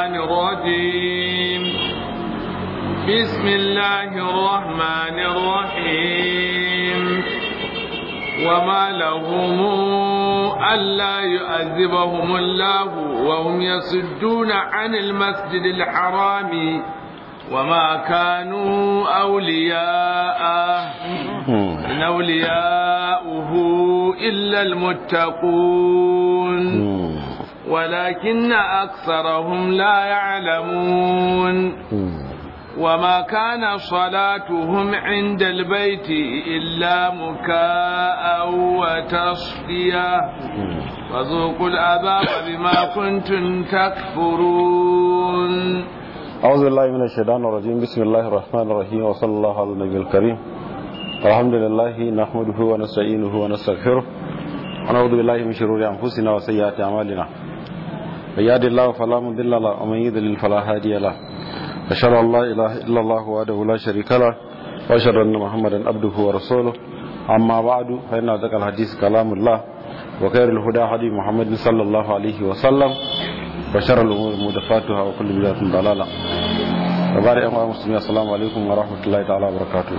الشيطان الرجيم بسم الله الرحمن الرحيم وما لهم ألا يؤذبهم الله وهم يصدون عن المسجد الحرام وما كانوا أولياءه إن أولياؤه إلا المتقون ولكن أكثرهم لا يعلمون وما كان صلاتهم عند البيت إلا مكاء وتصدية فذوقوا العذاب بما كنتم تكفرون أعوذ بالله من الشيطان الرجيم بسم الله الرحمن الرحيم وصلى الله على النبي الكريم الحمد لله نحمده ونستعينه ونستغفره ونعوذ بالله من شرور أنفسنا وسيئات أعمالنا من يهد الله فلا مضل له ومن يضلل فلا هادي له أشهد أن لا إله إلا الله وحده لا شريك له وأشهد أن محمدا عبده ورسوله أما بعد فإن أصدق الحديث كلام الله وخير الهدى هدي محمد صلى الله عليه وسلم وشر الأمور محدثاتها وكل بدعة ضلالة وبارك أيها المسلمين السلام عليكم ورحمة الله تعالى وبركاته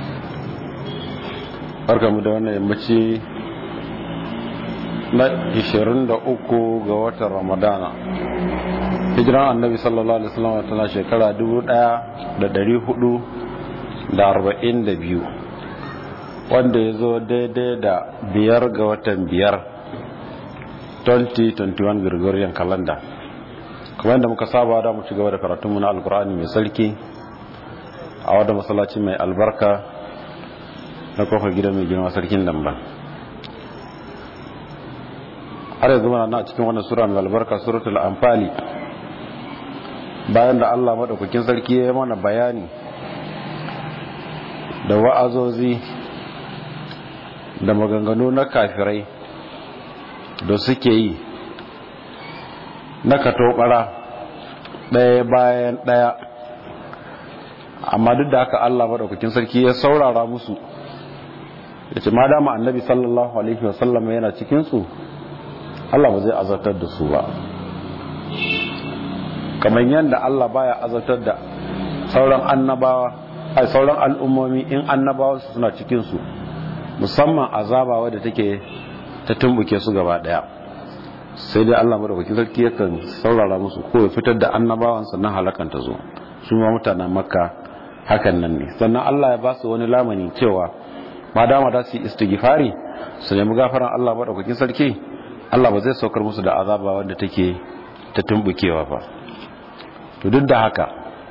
barkamu da wannan yammaci na 23 ga watan ramadana hijiran annabi sallallahu alaihi wasallam tana shekara 1442 wanda ya zo daidai da biyar ga watan biyar 2021 Gregorian calendar kuma yadda muka saba da mu ci gaba da karatunmu na alkur'ani mai sarki a wadda masallaci mai albarka na kofar gidan mai girma sarkin damban har yanzu mana na cikin wannan sura mai albarka suratul anfali bayan da Allah madaukakin sarki ya yi mana bayani da wa'azozi da maganganu na kafirai da suke yi na katobara ɗaya bayan ɗaya amma duk da haka Allah madaukakin sarki ya saurara musu ya ce ma dama annabi sallallahu alaihi wasallam yana cikinsu Allah ba zai azartar da su ba kamar yadda Allah baya azartar da sauran annabawa ai sauran al'ummomi in annabawa su suna cikinsu musamman azaba wadda take ta tumbuke su gaba daya sai dai Allah madaukakin sarki yakan saurara musu ko ya fitar da annabawan sannan halakan ta zo su ma mutanen makka hakan nan ne sannan Allah ya ba su wani lamani cewa ma dama da su yi istighfari su nemi gafaran Allah madaukakin sarki Allah ba zai saukar musu da azaba wanda take ta tumbukewa ba to duk da haka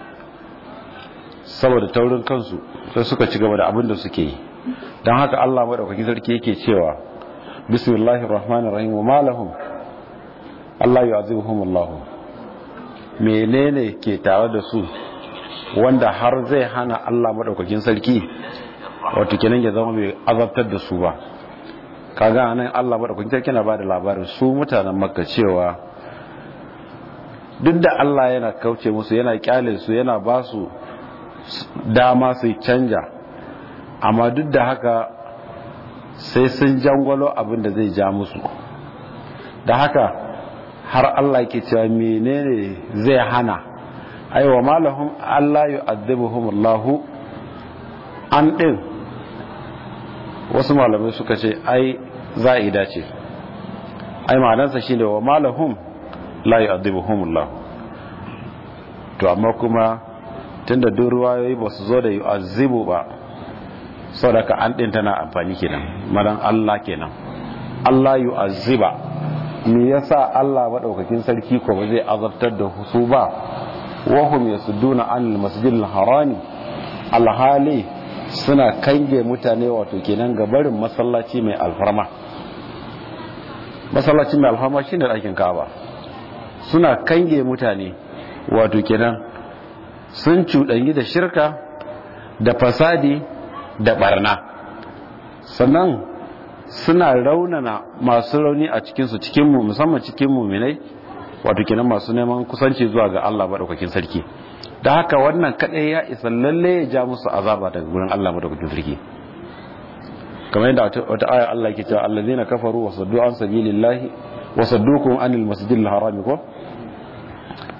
saboda taurin kansu sai suka ci gaba da abin da suke yi don haka Allah madaukakin sarki yake cewa bismillahir rahmanir rahim wa malahum Allah yu'azibuhum Allah menene ke tare da su wanda har zai hana Allah madaukakin sarki wato kenan ya zama mai azabtar da su ba kaga nan Allah madaukakin sarki na bada labarin su mutanen Makka cewa duk da Allah yana kauce musu yana kyale su yana ba su dama su canja amma duk da haka sai sun jangwalo abin da zai ja musu da haka har Allah ke cewa menene zai hana aiwa malahum Allah yu'adhibuhum Allah an din wasu malamai suka ce ai za'ida ce ai ma'anarsa shine wa malahum la yu'adhibuhum Allah to amma kuma tunda duk ruwayoyi ba su zo da yu'azzibu ba saboda ka an din tana amfani kenan madan Allah kenan Allah yu'azziba me yasa Allah madaukakin sarki ko ba zai azabtar da su ba wahum yasudduna anil masjidil harami alhali suna kange mutane wato kenan ga barin masallaci mai alfarma masallaci mai alfarma shine ɗakin Ka'aba suna kange mutane wato kenan sun cuɗanyi da shirka da fasadi da barna sannan suna raunana masu rauni a cikinsu cikinmu musamman cikin muminai wato kenan masu neman kusanci zuwa ga Allah maɗaukakin sarki da haka wannan kaɗai ya isa lalle ya ja musu azaba daga gurin Allah maɗaukakin sarki kamar yadda wata aya Allah ke cewa allazina kafaru wa saddu an sabilillahi wa saddukum anil masjidil haram ko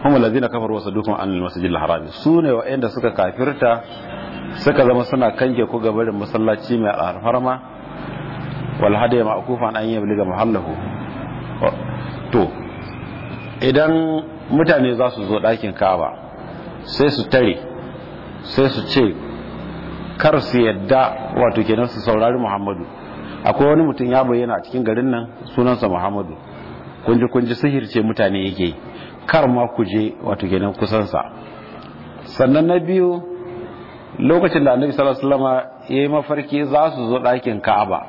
hum allazina kafaru wa saddukum an al-masjidil haram su ne wa'anda suka kafirta suka zama suna kange ku ga barin masallaci mai alfarma wal hadiya ma'kufan an yabliga mahallahu to idan mutane za su zo ɗakin Ka'aba sai su tare sai su ce kar su yadda wato kenan su saurari Muhammadu akwai wani mutum ya bayyana a cikin garin nan sunansa Muhammadu kunji kunji sihirce mutane yake kar ma ku je wato kenan kusansa sannan na biyu lokacin da annabi sallallahu alaihi wasallam ya yi mafarki za su zo ɗakin Ka'aba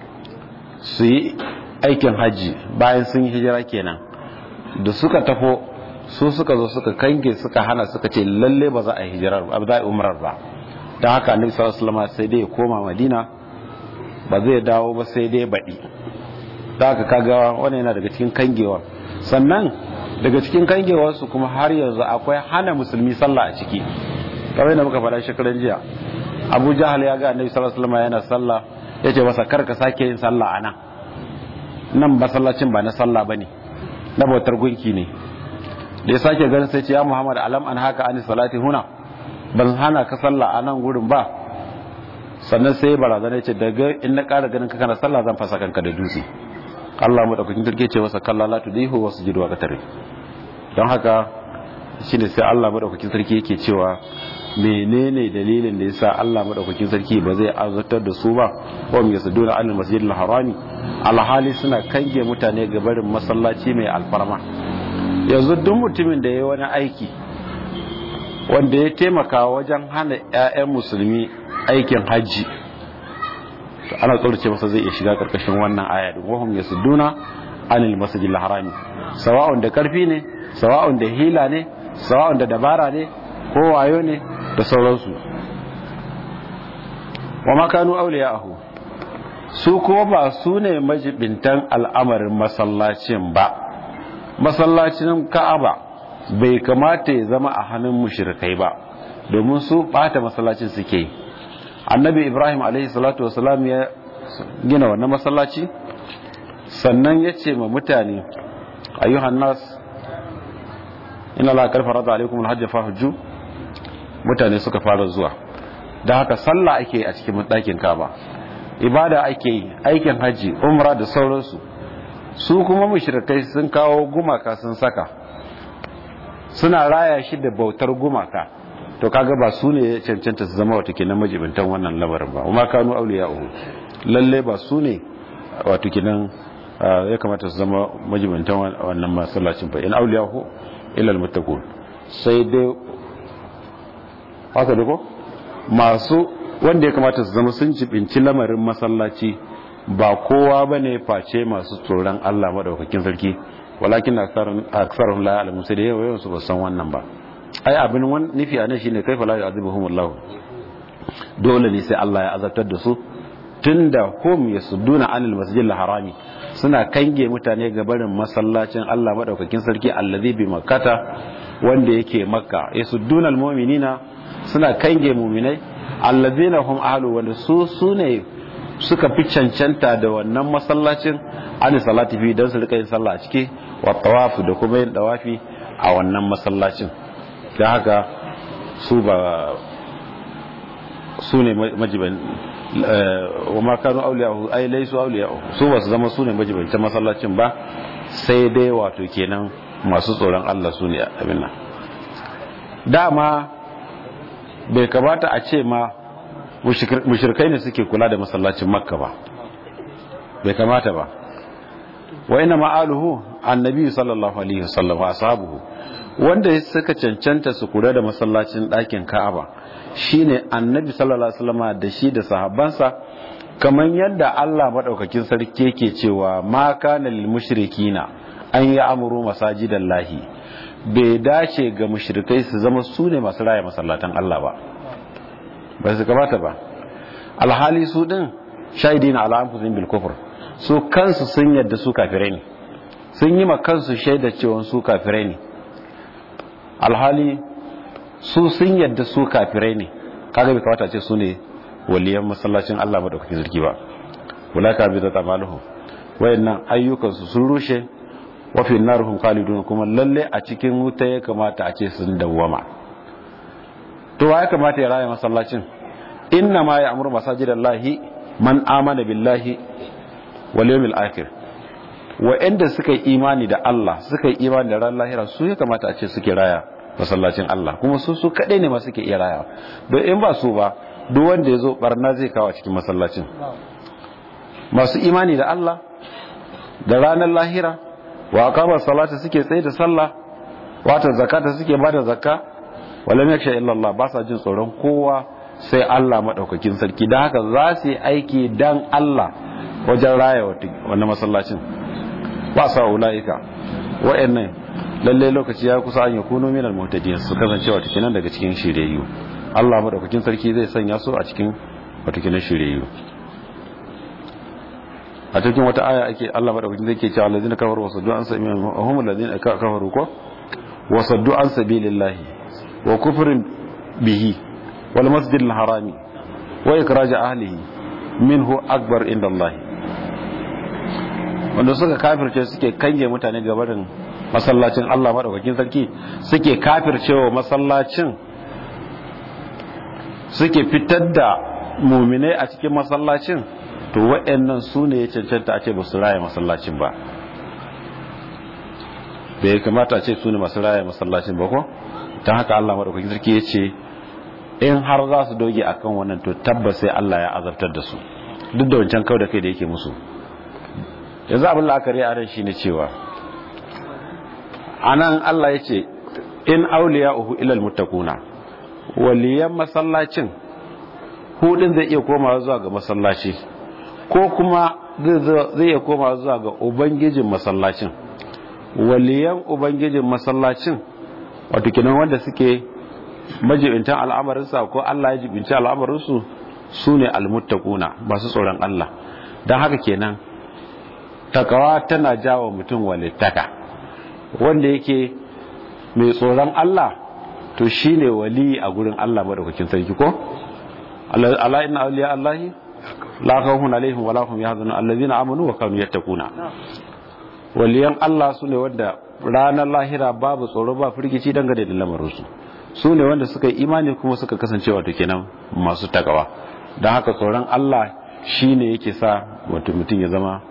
su yi aikin hajji bayan sun yi hijira kenan da suka tafo su suka zo suka kange suka hana suka ce lalle ba za a yi hijirar ba za a yi umrar ba don haka annabi sallallahu alaihi wasallam sai dai ya koma Madina ba zai dawo ba sai dai baɗi da haka kaga wani yana daga cikin kangewa sannan daga cikin kangewarsu kuma har yanzu akwai hana musulmi sallah a ciki kamar yadda muka faɗa shekaran jiya abu jahal ya ga annabi sallallahu alaihi wasallam yana sallah ya ce masa kar ka sake yin sallah a nan nan masallacin ba na sallah bane na bautar gunki ne da ya sake ganin sai ce ya muhammad alam an haka ani salati huna ban hana ka sallah a nan gurin ba sannan sai barazana ya ce daga in na ƙara ganin ka kana sallah zan fasa kanka da dutse Allah mu daukakin kirke ce masa kalla la tudihu wa sujudu wa qatari don haka shine sai Allah madaukakin sarki yake cewa menene dalilin da yasa Allah madaukakin sarki ba zai azurtar da su ba wa mu yasuduna anil masjidil harami alhali suna kange mutane ga barin masallaci mai alfarma yanzu duk mutumin da yayi wani aiki wanda ya taimaka wajen hana ƴaƴan musulmi aikin hajji to ana tsorace masa zai iya shiga karkashin wannan aya din wahum yasudduna anil masjidil harami sawa'un da karfi ne sawa'un da hila ne sawa'un da dabara ne ko wayo ne da sauransu wa ma kanu awliya'ahu su kuma ba su ne majibintan al'amarin masallacin ba masallacin ka'aba bai kamata ya zama a hannun mushrikai ba domin su bata masallacin suke yi annabi ibrahim alaihi salatu wasalam ya gina wannan masallaci sannan ya ce ma mutane ayyuhan nas ina la karfa rada alaikum alhajj fa hujju mutane suka fara zuwa da haka sallah ake a cikin ɗakin kaba ibada ake yi aikin haji umra da sauransu su kuma mushrikai sun kawo gumaka sun saka suna raya shi da bautar gumaka to kaga ba su ne ya cancanta su zama wato kenan majibintan wannan lamarin ba kuma kanu auliya'u lalle ba su ne wato kenan ya kamata su zama majibintan wannan masallacin fa in auliya'u illa almuttaqun sai dai haka da ko masu wanda ya kamata su zama sun jibinci lamarin masallaci ba kowa bane face masu tsoron Allah madaukakin sarki walakin aksarun la ya'lamun sai da yawa su ba san wannan ba ai abin wani nufi a nan shine kaifa la yu'adhibuhum Allah dole ne sai Allah ya azabtar da su tunda hum yasudduna anil masjidil harami suna kange mutane ga barin masallacin Allah madaukakin sarki allazi bi makkata wanda yake makka yasudduna almu'minina suna kange mu'minai allazina hum ahlu wanda su sune suka fi cancanta da wannan masallacin ani salati fi dan su rika yin sallah a ciki wa tawafu da kuma yin dawafi a wannan masallacin da haka su ba su ne majiban wa makanu auliyahu ai laisu auliyahu su ba su zama su ne majibantan masallacin ba sai dai wato kenan masu tsoron Allah su ne abin nan dama bai kamata a ce ma mushrikai ne suke kula da masallacin makka ba bai kamata ba wa ina ma'aluhu annabi sallallahu alaihi wasallam wa ashabuhu wanda suka cancanta su kula da masallacin ɗakin Ka'aba shine Annabi sallallahu alaihi wasallam da shi da sahabbansa kamar yadda Allah madaukakin sarki yake cewa ma kana lil mushrikina an yi amuru masajidallahi bai dace ga mushrikai su zama su ne masu raya masallatan Allah ba ba su kamata ba alhali su din shahidina ala anfusihim bil kufr su kansu sun yadda su kafirai ne sun yi ma kansu shaida cewa su kafirai ne alhali su sun yadda su kafirai ne kaga bai kawata ce su ne waliyan masallacin Allah madaukakin sarki ba wala ka bi da tamaluhu wayannan ayyukan su sun rushe wa fi narhum khalidun kuma lalle a cikin wuta ya kamata a ce sun dawwama to wa ya kamata ya raya masallacin inna ma ya'muru masajidallahi man amana billahi wal yawmil akhir wa'anda suka yi imani da Allah suka yi imani da ran lahira su ya kamata a ce suke raya masallacin Allah kuma su su kadai ne ma suke iya raya don in ba su ba duk wanda ya zo barna zai kawo cikin masallacin masu imani da Allah da ranar lahira wa aqama salata suke tsaye da sallah wata zakata suke bada zakka wala yaksha illa Allah ba sa jin tsoron kowa sai Allah madaukakin sarki dan haka za su yi aiki dan Allah wajen raya wannan masallacin ba sa ulaika wa'annan lalle lokaci ya kusa an yakunu minal muhtadin su kasance wata kinan daga cikin shiryayyu Allah madaukakin sarki zai sanya su a cikin wata kinan shiryayyu a cikin wata aya ake Allah madaukakin zai ke cewa allazina kafaru wasaddu an sabili hum allazina kafaru ko wasaddu an sabilillahi wa kufrin bihi wal masjidil harami wa ikraj ahlihi minhu akbar inda Allah wanda suka kafirce suke kange mutane gabarin masallacin Allah madaukakin sarki suke kafircewa masallacin suke fitar da muminai a cikin masallacin to waɗannan su ne ya cancanta a ce ba su raya masallacin ba bai kamata a ce su ne masu raya masallacin ba ko ta haka Allah madaukakin sarki ya ce in har za su doge akan wannan to tabbas sai Allah ya azabtar da su duk da wancan kawai da kai da yake musu yanzu abin la'akari a ran shi ne cewa anan Allah ya ce in auliya uhu ilal muttaquna waliyan masallacin hudin zai iya komawa zuwa ga masallaci ko kuma zai iya komawa zuwa ga ubangijin masallacin waliyan ubangijin masallacin wato kinan wanda suke majibintan al'amarinsa ko Allah ya jibinci al'amarinsu su ne almuttaquna masu tsoron Allah don haka kenan takawa tana jawo mutum walittaka wanda yake mai tsoron Allah to shine wali a gurin Allah madaukakin sarki ko ala inna awliya allahi la khawfun alaihim wa la hum yahzanun allazina amanu wa kanu yattaquna waliyan Allah sune wanda ranar lahira babu tsoro ba firgici dangane da lamarin su sune wanda suka yi imani kuma suka kasance wato kenan masu takawa dan haka tsoron Allah shine yake sa wato mutum ya zama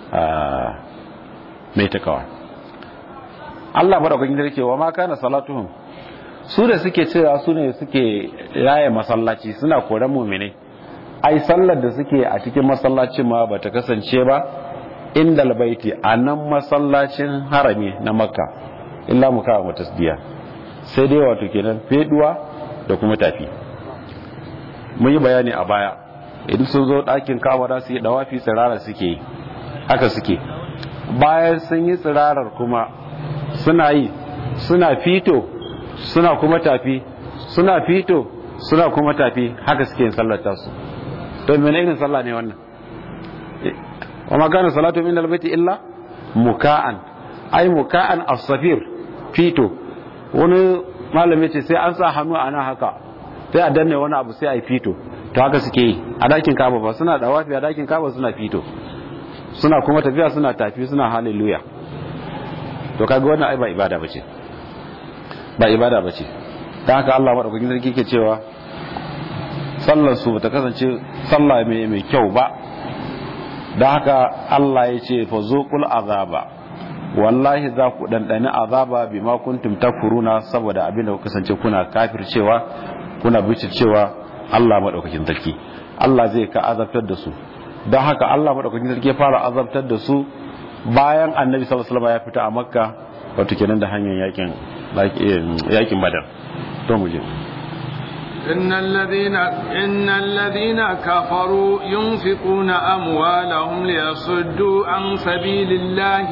mai takawa Allah madaukakin sarki wa ma kana salatuhum su da suke cewa su ne suke raya masallaci suna koran muminai ai sallar da suke a cikin masallacin ma bata kasance ba inda albaiti a nan masallacin harami na makka illa muka wa tasdiya sai dai wato kenan feduwa da kuma tafi mun yi bayani a baya idan sun zo ɗakin kawara su yi dawafi tsirara suke yi haka suke bayan sun yi tsirarar kuma suna yi suna fito suna kuma tafi suna fito suna kuma tafi haka suke yin sallar tasu to mene irin sallah ne wannan wa ma kana salatu min albayti illa muka'an ai muka'an as-safir fito wani malami ce sai an sa hannu ana haka sai a danne wani abu sai a yi fito to haka suke yi a dakin kaba ba suna da wafi a dakin kaba suna fito suna kuma tafiya suna tafi suna hallelujah to kaga wannan ai ba ibada bace ba ibada bace dan haka Allah madaukakin sarki ke cewa sallar su bata kasance sallah mai mai kyau ba dan haka Allah ya ce fa zuqul azaba wallahi za ku dandani azaba bima kuntum takfuruna saboda abin da ku kasance kuna kafircewa kuna cewa Allah madaukakin sarki Allah zai ka azabtar da su don haka Allah madaukakin sarki ya fara azabtar da su bayan annabi sallallahu alaihi wasallam ya fita a makka wato kenan da hanyar yakin yakin badar to mu je إن الذين إن الذين كفروا ينفقون أموالهم ليصدوا عن سبيل الله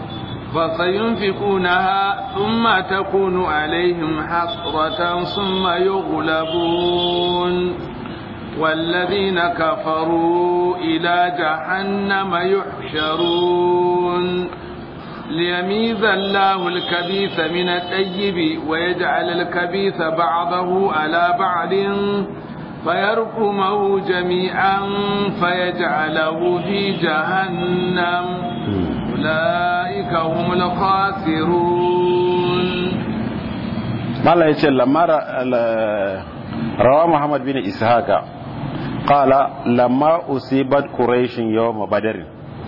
فسينفقونها ثم تكون عليهم حسرة ثم يغلبون والذين كفروا إلى جهنم يحشرون ليميز الله الكبيث من الطيب ويجعل الكبيث بعضه على بعض فيرقمه جميعا فيجعله في جهنم أولئك هم الخاسرون mala ya ce lamara rawa muhammad bin ishaqa qala lamma usibat quraish yawm badr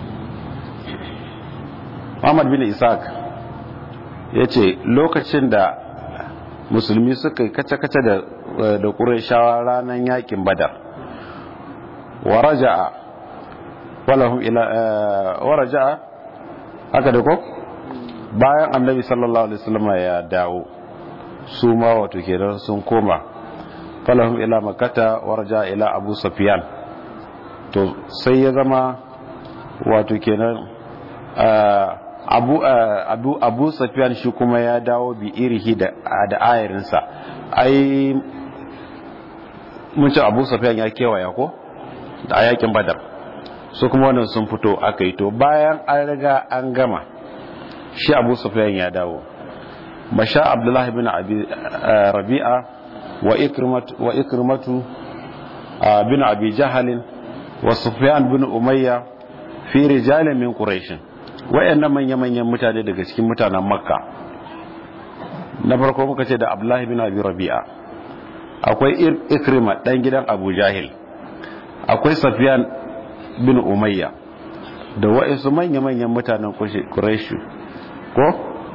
muhammad bin ishaq yace lokacin da musulmi suka yi kace-kace da da qurayshawa ranan yakin badar wa raja'a walahum ila wa raja'a haka da ko bayan annabi sallallahu alaihi wasallam ya dawo su ma wato kenan sun koma falahum ila makata warja ila abu safiyan to sai ya zama wato kenan abu abu abu safiyan shi kuma ya dawo bi irihi da da ayarinsa ai mun ce abu safiyan ya kewaya ko da ayakin badar su kuma wannan sun fito aka yi to bayan an riga an gama shi abu safiyan ya dawo masha abdullahi bin abi rabi'a wa ikrimatu wa ikrimatu bin abi jahalin wa sufyan bin umayya fi rijalin min quraish wayannan manya manyan mutane daga cikin mutanen makka na farko muka ce da abdullahi bin abi rabi'a akwai ikrima dan gidan abu jahil akwai sufyan bin umayya da wa'insu manya manyan mutanen quraish ko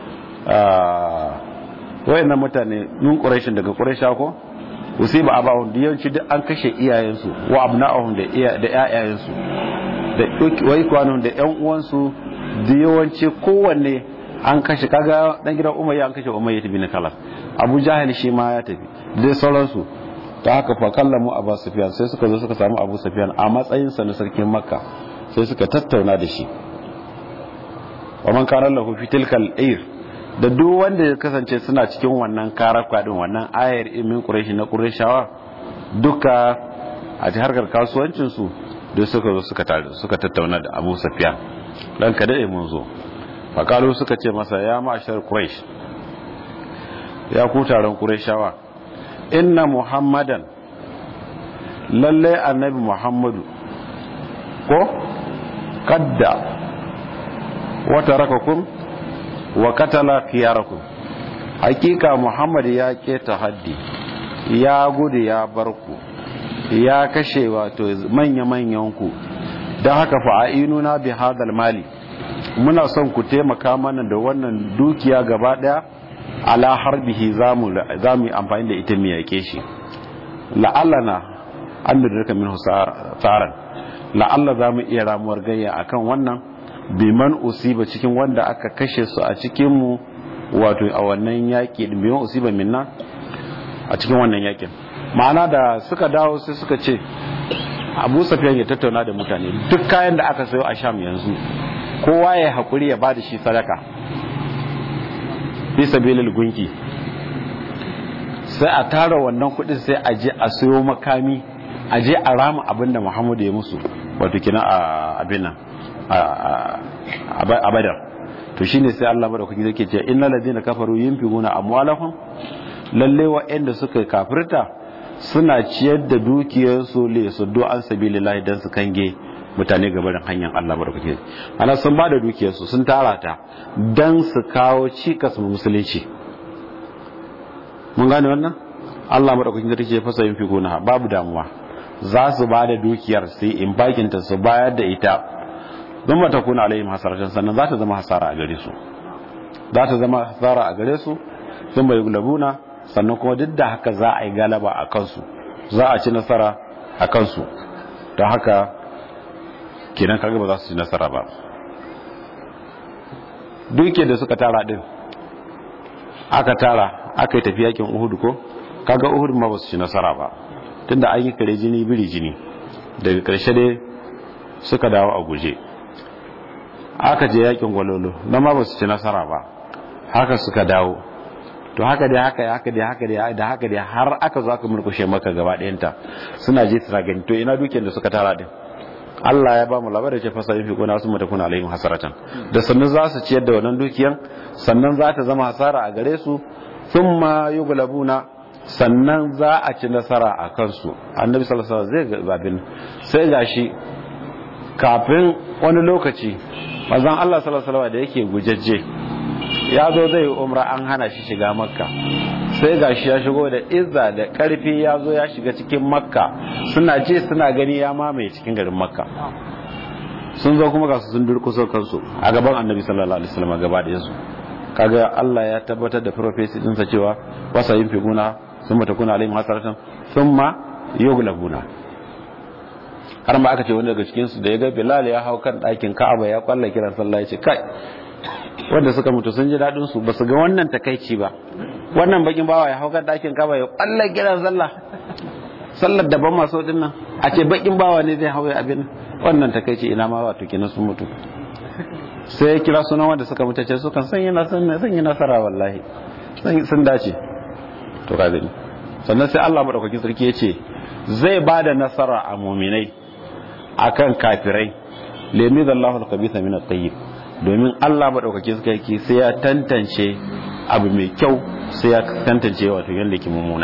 wayannan mutane nun quraishin daga quraisha ko usiba abahum da yawanci duk an kashe iyayensu wa abna'ahum da iya da ƴaƴayensu da wai kwanun da ƴan uwansu da yawanci kowanne an kashe kaga dan gidan umayya an kashe umayya bin kalaf abu jahil shi ma ya tafi dai sauransu ta haka fa kallamu abu sufyan sai suka zo suka samu abu sufyan a matsayin sa na sarkin makka sai suka tattauna da shi wa man kana lahu fi tilkal ayr da duk wanda ya kasance suna cikin wannan karakwa din wannan ayar imin quraishi na qurayshawa duka a harkar kasuwancin su da suka zo suka tare suka tattauna da Abu Sufyan dan kada eh mun zo fakalu suka ce masa ya ma'ashar quraish ya ku taron qurayshawa inna muhammadan lalle annabi muhammadu ko kadda wata rakakum wa katala khiyarakum hakika muhammad ya keta haddi ya gudu ya barku ya kashe wato manya-manyan ku don haka fa'inuna bi hadal mali muna son ku taimaka mana da wannan dukiya gaba daya ala harbihi zamu zamu amfani da ita mu yake shi la'allana an da min tsaran la'alla zamu iya ramuwar gayya akan wannan biman usiba cikin wanda aka kashe su a cikin mu wato a wannan yaki din biman usiba minna a cikin wannan yakin ma'ana da suka dawo sai suka ce Abu Sufyan ya tattauna da mutane duk kayan da aka sayo a Sham yanzu kowa ya hakuri ya bada shi sadaka fi sabilil gunki sai a tara wannan kudin sai a je a sayo makami a je a rama abinda Muhammadu ya musu wato kina a abin nan a badar to shine sai Allah madaukaki yake ce innal ladina kafaru yunfiquna amwalahum lalle wa'anda suka kafirta suna ciyar da dukiyarsu le su do an sabilillahi dan su kange mutane gabarin hanyar Allah madaukaki ana sun bada dukiyarsu sun tara ta dan su kawo cikas mu musulunci mun gane wannan Allah madaukaki da take fasa yunfiquna babu damuwa za su bada dukiyar sai in bakinta su bayar da ita don ba ta kuna alayhim hasaratan sannan za ta zama hasara a gare su za ta zama hasara a gare su sun bai gulabuna sannan kuma duk da haka za a yi galaba a kansu za a ci nasara a kansu don haka kenan kaga ba za su ci nasara ba duke da suka tara din aka tara aka yi tafi yakin uhudu ko kaga uhudu ma ba su ci nasara ba tunda an yi kare jini biri jini daga karshe dai suka dawo a guje aka je yakin gwalolo na ma ba su ci nasara ba haka suka dawo to haka dai haka haka dai haka dai da haka dai har aka zo aka murkushe maka gaba ɗayanta suna je suna gani to ina dukiyar da suka tara din Allah ya ba mu labarin ce fasa yafi kuna sun matakuna alaihim hasaratan da sannan za su ciyar da wannan dukiyan sannan za ta zama hasara a gare su thumma yughlabuna sannan za a ci nasara a kansu annabi sallallahu alaihi wasallam zai ga babin sai gashi kafin wani lokaci mazan Allah sallallahu alaihi da yake gujajje ya zo zai umra an hana shi shiga makka sai gashi ya shigo da izza da karfi ya zo ya shiga cikin makka suna ce suna gani ya mamaye cikin garin makka sun zo kuma ga su sun durkuso kansu a gaban annabi sallallahu alaihi wasallam gaba da yansu kaga Allah ya tabbatar da prophecy din sa cewa wasa yin figuna summa takuna alaihim hasaratan thumma yughlabuna har ma aka ce wani daga cikin su da ya ga Bilal ya hau kan ɗakin Ka'aba ya kwalla kiran sallah ya ce kai wanda suka mutu sun ji dadin su basu ga wannan takaici ba wannan bakin bawa ya hau kan ɗakin Ka'aba ya kwalla kiran sallah sallar da ban maso din nan a ce bakin bawa ne zai hau abin wannan takaici ina ma wato kenan sun mutu sai ya kira sunan wanda suka mutu ce sukan san yana san yi nasara wallahi sun dace to ka gani sannan sai Allah madaukakin sarki ya ce zai ba da nasara a muminai akan kafirai lemi zallahu al-khabitha min at-tayyib domin Allah madaukakin sarki sai ya tantance abu mai kyau sai ya tantance wato yanda ke mummuna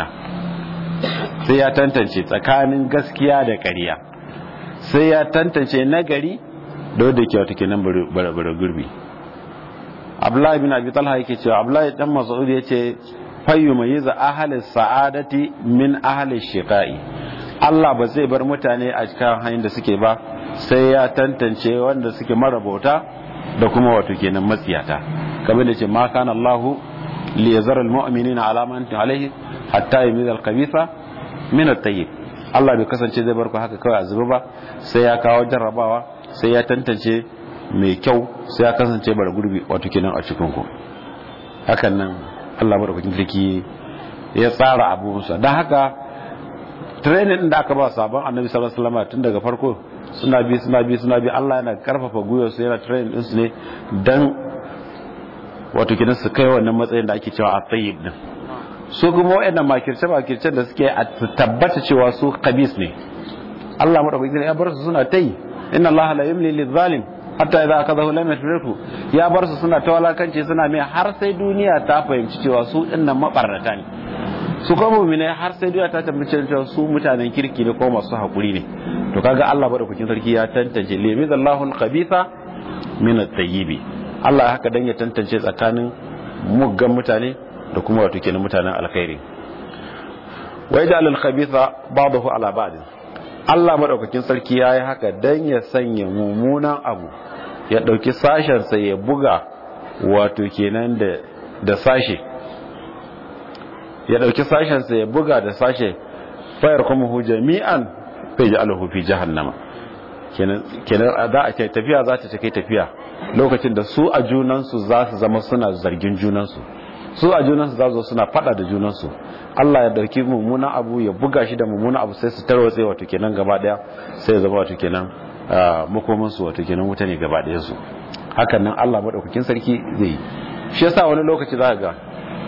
sai ya tantance tsakanin gaskiya da ƙarya sai ya tantance nagari da wadda ke wata kenan bare gurbi abdullahi bin abi talha yake cewa abdullahi dan mas'ud yace fayyu mayiza ahli sa'adati min ahli shiqai Allah ba zai bar mutane a cikin hanyar da suke ba sai ya tantance wanda suke marabauta da kuma wato kenan matsiyata kamar da ce ma kana Allah li yazara almu'minina ala ma antum alaihi hatta yamiza alkhabitha min at-tayyib Allah bai kasance zai bar ku haka kawai a zuba ba sai ya kawo jarrabawa sai ya tantance mai kyau sai ya kasance bara gurbi wato kenan a cikin ku hakan nan Allah madaukakin sarki ya tsara abubuwansa don haka training din da aka ba sabon annabi sallallahu alaihi wasallam tun daga farko suna bi suna bi suna bi Allah yana karfafa guyar su yana training din su ne dan wato kenan su kai wannan matsayin da ake cewa at-tayyib din su kuma wayannan makirce makircen da suke a tabbata cewa su khabis ne Allah madaukakin ya bar su suna tayi inna Allah la yumli lidh-dhalim hatta idza akadahu lam yafriku ya bar su suna tawalakanci suna mai har sai duniya ta fahimci cewa su dinnan mabarrata ne su kuma mu'mina har sai duniya ta tabbace cewa su mutanen kirki ne ko masu hakuri ne to kaga Allah madaukakin sarki ya tantance limidallahu al-khabitha min at-tayyibi Allah haka dan ya tantance tsakanin muggan mutane da kuma wato kenan mutanen alkhairi wa yaj'al al-khabitha ba'dahu ala ba'd Allah madaukakin sarki yayi haka dan ya sanya mummunan abu ya dauki sashen sa ya buga wato kenan da da sashe ya dauki sashen sa ya buga da sashe fayar kuma hu jami'an fa yaj'aluhu fi jahannama kenan kenan za a ce tafiya za ta kai tafiya lokacin da su a junansu za su zama suna zargin junansu su a junansu za su suna fada da junansu Allah ya dauki mummunan abu ya buga shi da mummunan abu sai su tarwatse wato kenan gaba daya sai ya zama wato kenan makomin su wato kenan wuta ne gaba daya su hakan nan Allah madaukakin sarki zai yi shi yasa wani lokaci za ga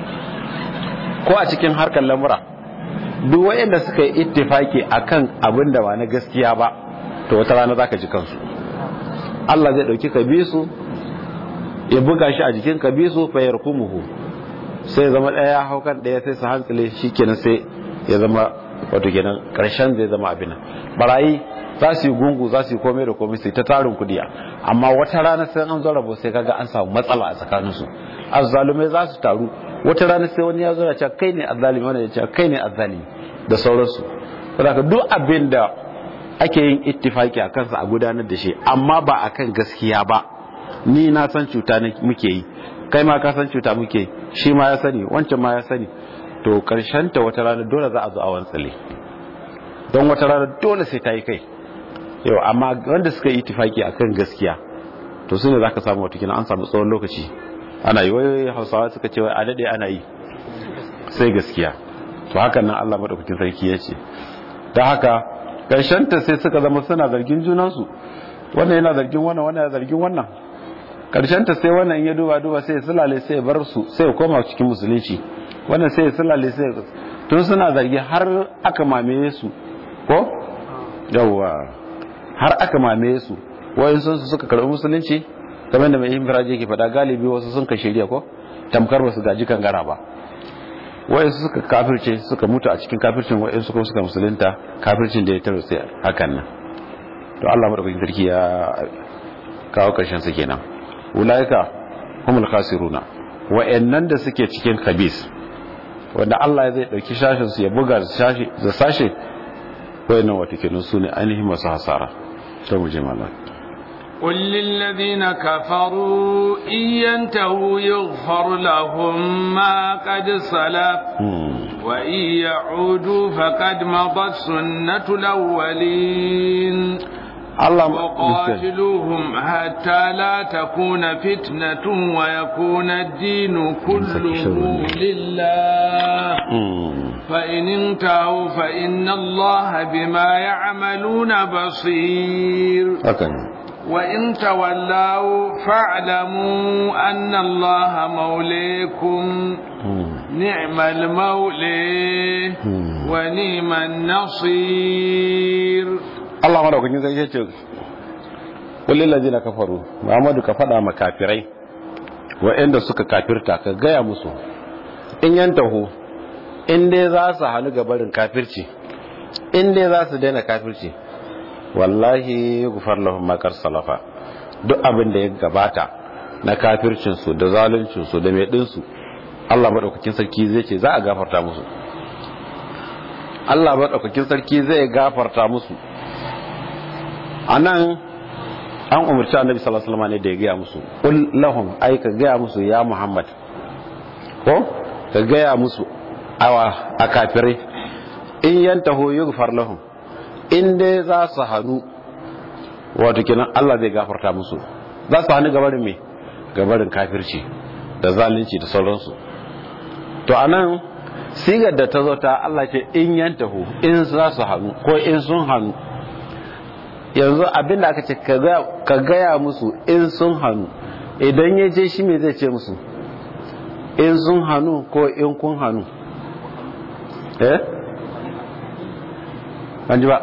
ko a cikin harkar lamura duk wayanda suka yi ittifaki akan abin da ba na gaskiya ba to wata rana zaka ji kansu Allah zai dauki kabisu ya buga shi a jikin kabisu fa yarkumuhu sai zama daya haukan daya sai su hantsile shikenan sai ya zama wato kenan karshen zai zama abin barayi za su yi gungu za su yi komai da komai sai ta tarin kudiya amma wata rana sai an zo rabo sai kaga an samu matsala a tsakanin su azzalumai za su taru wata rana sai wani ya zo ya ce kai ne azzalimi wani ya ce kai ne azzalimi da sauransu saboda duk abin da ake yin ittifaki a kansa a gudanar da shi amma ba akan gaskiya ba ni na san cuta muke yi kai ma ka san cuta muke shi ma ya sani wancan ma ya sani to karshen ta wata rana dole za a zo a wantsale don wata rana dole sai ta yi kai yau amma wanda suka yi ittifaki akan gaskiya to su ne za ka samu watakila an samu tsawon lokaci ana yi wai hausawa suka ce wai a daɗe ana yi sai gaskiya to hakan nan allah maɗaukakin sarki ya ce ta haka ta sai suka zama suna zargin junansu wannan yana zargin wannan wannan yana zargin wannan ta sai wannan ya duba duba sai ya sulale sai ya bar su sai ya koma cikin musulunci wannan sai ya sulale sai ya tun suna zargi har aka mamaye su ko yawwa har aka mamaye su wayan sun suka karɓi musulunci kamar da mai yin firaje ke faɗa galibi wasu sun ka shirya ko tamkar ba su gaji kangara ba wayan suka kafirce suka mutu a cikin kafircin wayan suka suka musulunta kafircin da ya taro sai hakan nan to Allah madaukakin sarki ya kawo karshen su kenan ulaika humul khasiruna wa'annan da suke cikin kabis wanda Allah zai dauki shashin su ya buga shashi da sashe wayannan wato kenan su ne ainihin masu hasara to mu je mallan قل للذين كفروا إن ينتهوا يغفر لهم ما قد سلف وإن يعودوا فقد مضت سنة الأولين الله وقاتلوهم حتى لا تكون فتنة ويكون الدين كله لله فإن انتهوا فإن الله بما يعملون بصير وإن تولوا فاعلموا أن الله موليكم نعم المولي ونعم النصير Allah madaukakin sai ce kullil ladina kafaru Muhammadu ka fada ma kafirai waɗanda suka kafirta ka gaya musu in yantahu in dai za su hannu ga barin kafirci in dai za su daina kafirci wallahi gufar lahum makar salafa duk abin da ya gabata na kafircin su da zaluncin su da mai din su Allah madaukakin sarki zai ce za a gafarta musu Allah madaukakin sarki zai gafarta musu anan an umarci annabi sallallahu alaihi wasallam ne da ya gaya musu qul lahum ay ka gaya musu ya muhammad ko ka gaya musu awa a kafirai in yantahu yughfar lahum in dai za su hannu wato kenan Allah zai gafarta musu za su hannu gabarin me gabarin kafirci da zalunci da sauransu to anan sigar da ta zo ta Allah ce in yantahu in za su hannu ko in sun hannu yanzu abinda aka ce ka gaya musu in sun hannu idan ya je shi me zai ce musu in sun hannu ko in kun hannu eh an ji ba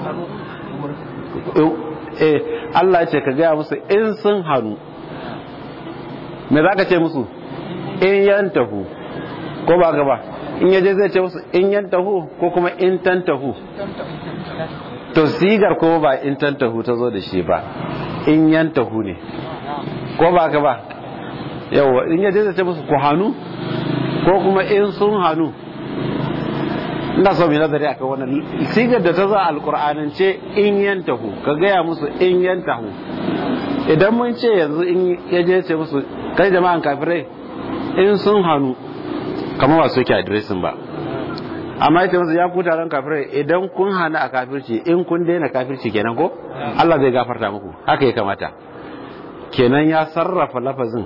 eh Allah ce ka gaya musu in sun hannu me za ka ce musu in yantahu ko ba gaba in yaje zai ce musu in yantahu ko kuma in tantahu to sigar ko ba in tantahu ta zo da shi ba in yantahu ne ko ba ka ba yawa in yaje zai ce musu ku hannu ko kuma in sun hannu ina so mai nazari akan wannan sigar da ta zo alkur'anance in yantahu ka gaya musu in yantahu idan mun ce yanzu in yaje ce musu kai jama'an kafirai in sun hannu kamar ba su yake adiresin ba amma ita masu ya ku taron kafirai idan kun hana a kafirci in kun daina kafirci kenan ko Allah zai gafarta muku haka ya kamata kenan ya sarrafa lafazin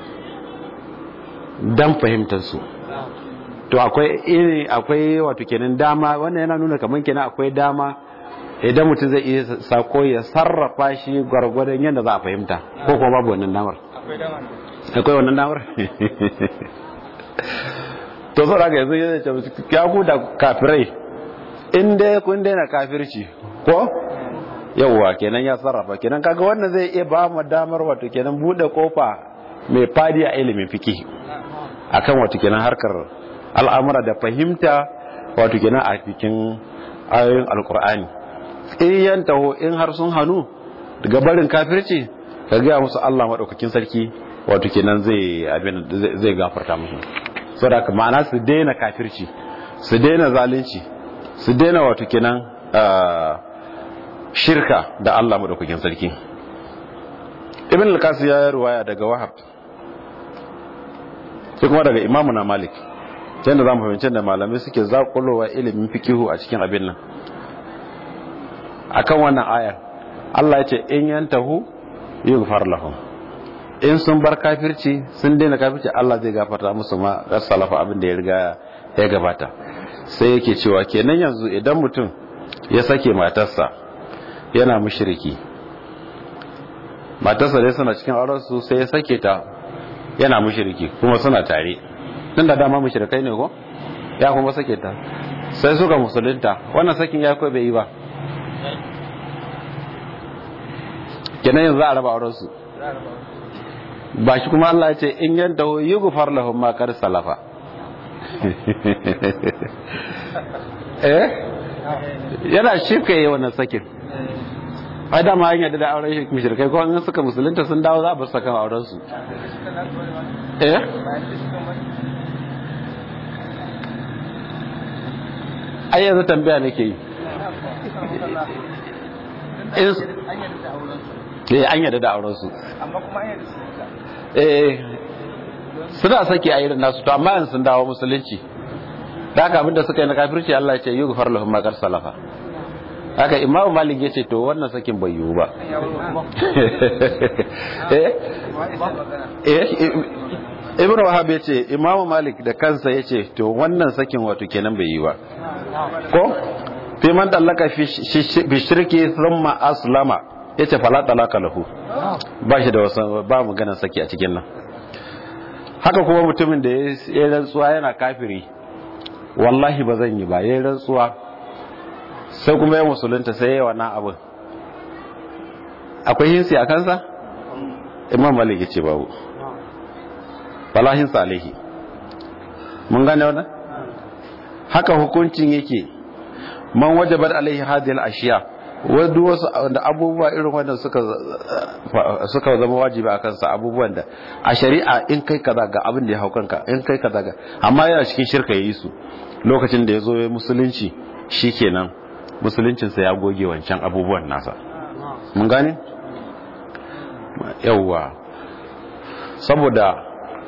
dan fahimtar su to akwai iri akwai wato kenan dama wannan yana nuna kamar kenan akwai dama idan mutum zai iya sako ya sarrafa shi gwargwadon yadda za a fahimta ko kuma babu wannan damar akwai wannan damar to zo daga yanzu yana ce ya ku da kafirai in dai kun daina kafirci ko yawwa kenan ya sarrafa kenan kaga wannan zai iya ba mu damar wato kenan bude kofa mai fadi a ilimin fiki akan wato kenan harkar al'amura da fahimta wato kenan a cikin ayoyin alkur'ani in taho in har sun hannu daga barin kafirci ka gaya musu Allah maɗaukakin sarki wato kenan zai abin zai gafarta musu saboda ka ma'ana su daina kafirci su daina zalunci su daina wato kenan shirka da Allah maɗaukakin sarki ibn al-qasim ya ruwaya daga wahab sai kuma daga imamu na malik yadda za mu fahimci da malamai suke zakulowa ilimin fikihu a cikin abin nan akan wannan ayar Allah ya ce in yantahu yughfar lahum in sun bar kafirci sun daina kafirci Allah zai gafarta musu ma salafa abin da ya riga ya gabata sai yake cewa kenan yanzu idan mutum ya sake matarsa yana mushriki matarsa dai suna cikin auren su sai ya sake ta yana mushriki kuma suna tare tun da dama mushrikai ne ko ya kuma sake ta sai suka musulunta wannan sakin ya kai bai yi ba kenan yanzu a raba auren su ba shi kuma Allah ya ce in yanta hu yughfar lahum ma kar salafa eh yana shirka yi wannan sakin ai dama an yadda da auren mushrikai ko an suka musulunta sun dawo za a bar saka auren su eh ai yanzu tambaya nake yi eh an yadda da auren su amma kuma an yadda su eh suna sake a irin nasu to amma yanzu sun dawo musulunci da haka abinda suka yi na kafirci Allah ya ce yi gufar lahum makar salafa haka imamu malik ya ce to wannan sakin bai yiwu ba eh eh ibn wahab ya ce imamu malik da kansa ya ce to wannan sakin wato kenan bai yi ba ko fi man dallaka fi shirki thumma aslama yace fala talaka lahu ba shi da wasan ba mu ganin saki a cikin nan haka kuma mutumin da ya rantsuwa yana kafiri wallahi ba zan yi ba ya rantsuwa sai kuma ya musulunta sai ya wannan abin akwai hinsi a kansa imam malik ya ce babu fala hinsa alaihi mun gane wannan haka hukuncin yake man wajabar alaihi hadhihi al-ashiya wadu wasu da abubuwa irin wannan suka suka zama wajibi akan sa abubuwan da a shari'a in kai kaza ga abin da ya hau kanka in kai kaza ga amma yana cikin shirka yayi su lokacin da yazo ya musulunci shikenan musuluncin sa ya goge wancan abubuwan nasa mun gane yawwa saboda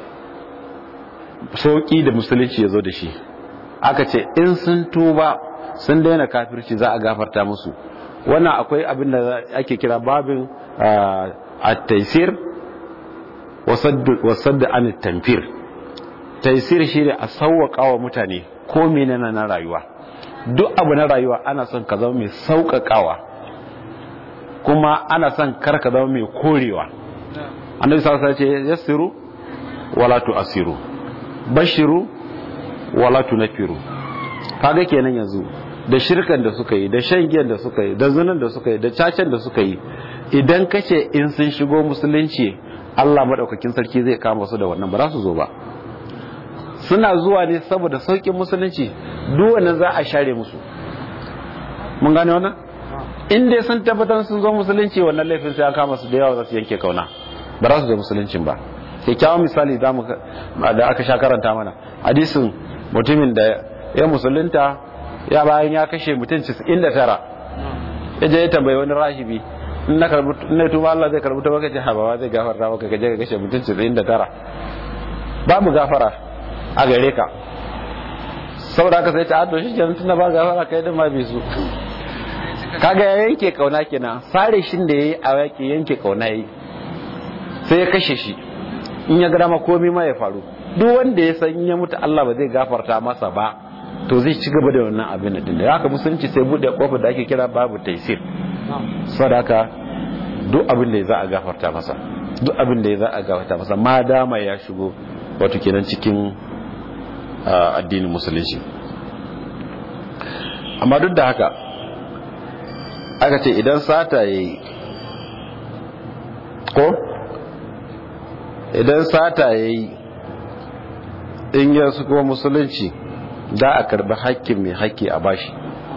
sauki da musulunci yazo da shi aka ce in sun tuba sun daina kafirci za a gafarta musu wannan akwai abin da ake kira babin at-taysir wasadda an tamfir taysir shine a sauwaka wa mutane ko menene na rayuwa duk abu na rayuwa ana son ka zama mai sauƙaƙawa kuma ana son kar ka zama mai korewa annabi sallallahu alaihi wasallam ce yassiru wala tu'siru bashiru wala tunfiru kaga kenan yanzu da shirkan da suka yi da shan giyan da suka yi da zunan da suka yi da cacen da suka yi idan kace in sun shigo musulunci Allah madaukakin sarki zai kama su da wannan ba za su zo ba suna zuwa ne saboda saukin musulunci duk wannan za a share musu mun gane wannan in dai sun tabbatar sun zo musulunci wannan laifin sai an kama su da yawa za su yanke kauna ba za su zo musuluncin ba kyakkyawan misali da aka sha karanta mana hadisin mutumin da ya musulunta ya bayan ya kashe mutum 99 ya je ya tambayi wani rahibi in na karbu na tuba Allah zai karbu ta baka ce habawa zai gafarta maka ka je ka kashe mutum 99 babu gafara a gare ka saboda haka sai ta ado shi kenan tunda ba gafara kai din ma bi su kaga ya yanke kauna kenan sare shin da yayi a yake yanke kauna yayi sai ya kashe shi in ya gama komai ma ya faru duk wanda ya san ya mutu Allah ba zai gafarta masa ba to zai ci gaba da wannan abin din da haka musulunci sai bude kofar da ake kira babu taisir sadaka duk abin da za a gafarta masa duk abin da za a gafarta masa ma dama ya shigo wato kenan cikin addinin musulunci amma duk da haka aka ce idan sata yayi ko idan sata yayi in ya su kuma musulunci da a karbi hakkin mai hakki a bashi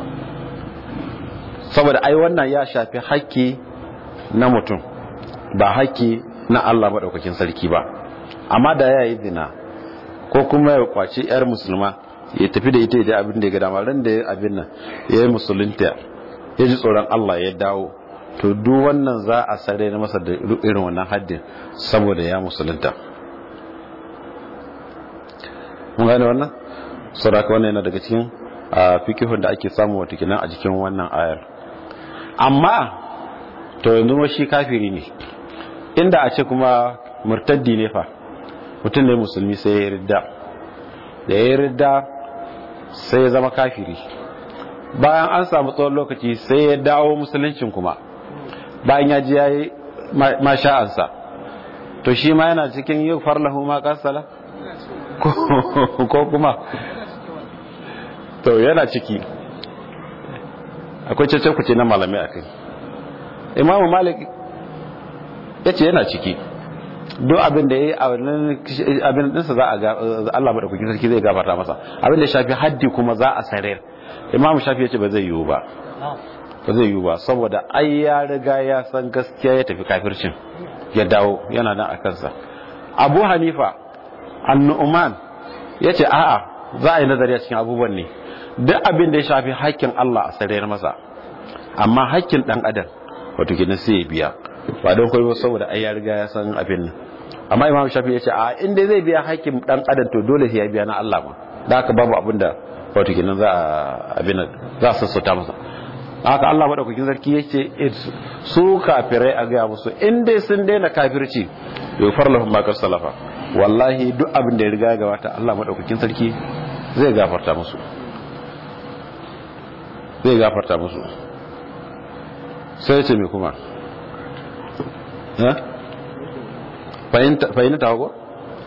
saboda ai wannan ya shafi hakki na mutum ba hakki na Allah maɗaukakin sarki ba amma da ya yi zina ko kuma ya kwaci 'yar musulma ya tafi da ita da abin da ya ga dama ran da ya abin nan ya yi musulunta ya ji tsoron Allah ya dawo to duk wannan za a sare na masa da irin wannan haddin saboda ya musulunta mun gane wannan saboda wannan yana daga cikin fikihun da ake samu wata kinan a jikin wannan ayar amma to yanzu ma shi kafiri ne inda a ce kuma murtaddi ne fa mutum ne musulmi sai ya ridda da ya ridda sai ya zama kafiri bayan an samu tsawon lokaci sai ya dawo musuluncin kuma bayan ya ji ya yi masha'ansa to shi ma yana cikin yi farlahu ma kasala ko kuma to yana ciki akwai cece kuce na malamai a kai imamu malik ya ce yana ciki duk abin da ya yi a wannan abin dinsa za a ga Allah madaukakin sarki zai gafarta masa abin da shafi haddi kuma za a sarar imamu shafi ya ce ba zai yiwu ba ba zai yi ba saboda ai ya riga ya san gaskiya ya tafi kafircin ya dawo yana nan a kansa abu hanifa annu'uman ya ce a'a za a yi nazari a cikin abubuwan ne duk abin da ya shafi haƙƙin Allah a sarayar masa amma haƙƙin ɗan adam wato kenan sai ya biya ba don koyo saboda ai ya riga ya san abin nan amma imam shafi ya ce a inda zai biya haƙƙin ɗan adam to dole sai ya biya na Allah ma da haka babu abin da wato kenan za a abin za a sassauta masa haka Allah madaukakin sarki yace su kafirai a ga musu in dai sun daina kafirci yufar lahum ma salafa wallahi duk abin da ya riga gabata Allah madaukakin sarki zai gafarta musu zai gafarta musu sai ce me kuma fahimta ta hago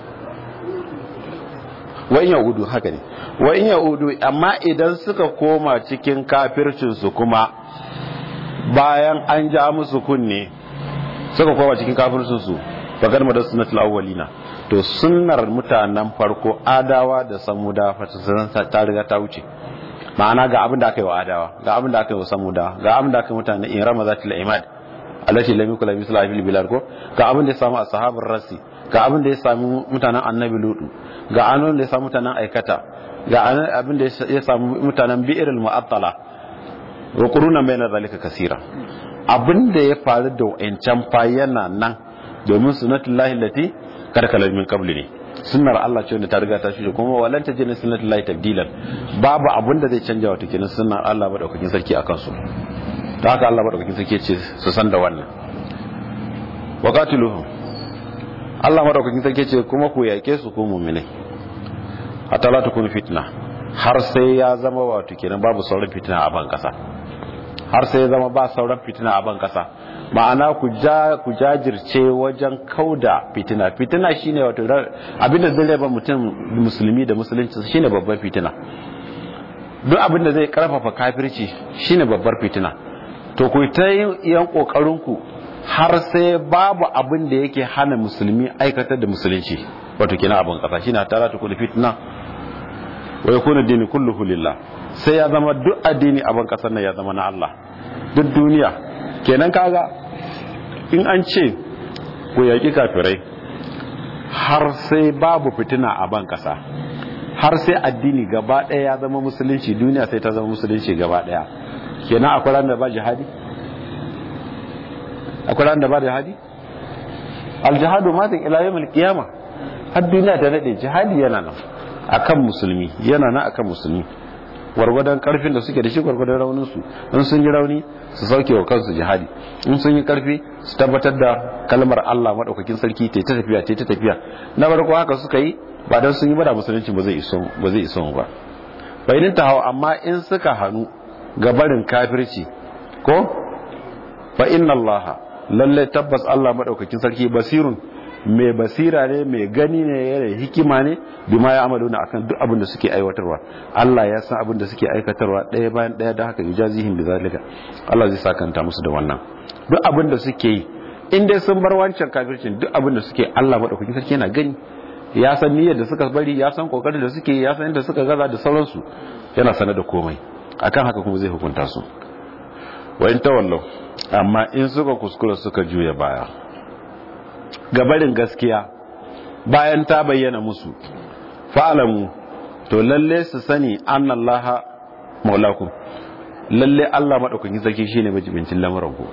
wa in yaudu haka ne wa in yaudu amma idan suka koma cikin kafircinsu kuma bayan an ja musu kunne suka koma cikin kafircinsu bakar madar sunnatul awwalina to sunnar mutanen farko adawa da samuda fata ta riga ta wuce ma'ana ga abin da aka yi wa adawa ga abin da aka yi wa samuda ga abin da aka yi mutanen in rama zatul imad allati lam yakul misla fil bilad ko ga abin da ya samu ashabar rasi ga abin da ya samu mutanen annabi lutu ga abin da ya samu mutanen aikata ga abin da ya samu mutanen bi'irul mu'attala wa quruna bayna zalika kasira abin da ya faru da wayancan fa yana nan domin sunnatullahi lati karkala min qabli ne sunnar Allah ce wanda ta riga ta shige kuma walan ta jina sunnatullahi tabdilan babu abin da zai canja wata kenan sunnar Allah madaukakin sarki akan su ta haka Allah madaukakin sarki ce su san da wannan wa qatiluhum Allah madaukakin sarki ce kuma ku yake su ku mu'minai hatta la takunu fitna har sai ya zama wato kenan babu sauran fitina a ban kasa har sai ya zama ba sauran fitina a ban kasa ma'ana ku ja ku jajirce wajen kauda fitina fitina shine wato abinda zai raba mutum musulmi da musulunci shine babbar fitina duk abinda zai karfafa kafirci shine babbar fitina to ku ta yan kokarin ku har sai babu abin da yake hana musulmi aikatar da musulunci wato kina abin kasa shine tara ta kullu fitna wa yakunu dini kulluhu lillah sai ya zama duk addini abin kasar nan ya zama na Allah duk duniya kenan kaga in an ce ku yaki kafirai har sai babu fitina a ban kasa har sai addini gaba ɗaya ya zama musulunci duniya sai ta zama musulunci gaba ɗaya kenan akwai ran da ba jihadi akwai ran da ba jihadi aljihadu matin ila yawmil qiyama har duniya ta nade jihadi yana nan akan musulmi yana nan akan musulmi gwargwadon karfin da suke da shi gwargwadon raunin su in sun yi rauni su sauke wa kansu jihadi in sun yi karfi su tabbatar da kalmar Allah madaukakin sarki ta ta tafiya ta ta tafiya na farko haka suka yi ba dan sun yi bada musulunci ba zai iso ba zai iso ba bayin ta hawa amma in suka hanu ga barin kafirci ko fa inna Allah lalle tabbas Allah madaukakin sarki basirun mai basira ne mai gani ne yana hikima ne bima ya amalu na akan duk abin da suke aiwatarwa Allah ya san abin da suke aikatarwa ɗaya bayan ɗaya da haka yujazihim bi zalika Allah zai sakanta musu da wannan duk abin da suke yi in dai sun bar wancan kafircin duk abin da suke Allah madaukakin sarki yana gani ya san niyyar da suka bari ya san kokarin da suke ya san inda suka gaza da sauransu yana sanar da komai akan haka kuma zai hukunta su wa in tawallau amma in suka kuskura suka juya baya gabarin gaskiya bayan ta bayyana musu fa'alamu to lalle su sani annallaha maulakum lalle Allah madaukakin sarki shine majibincin lamarin ku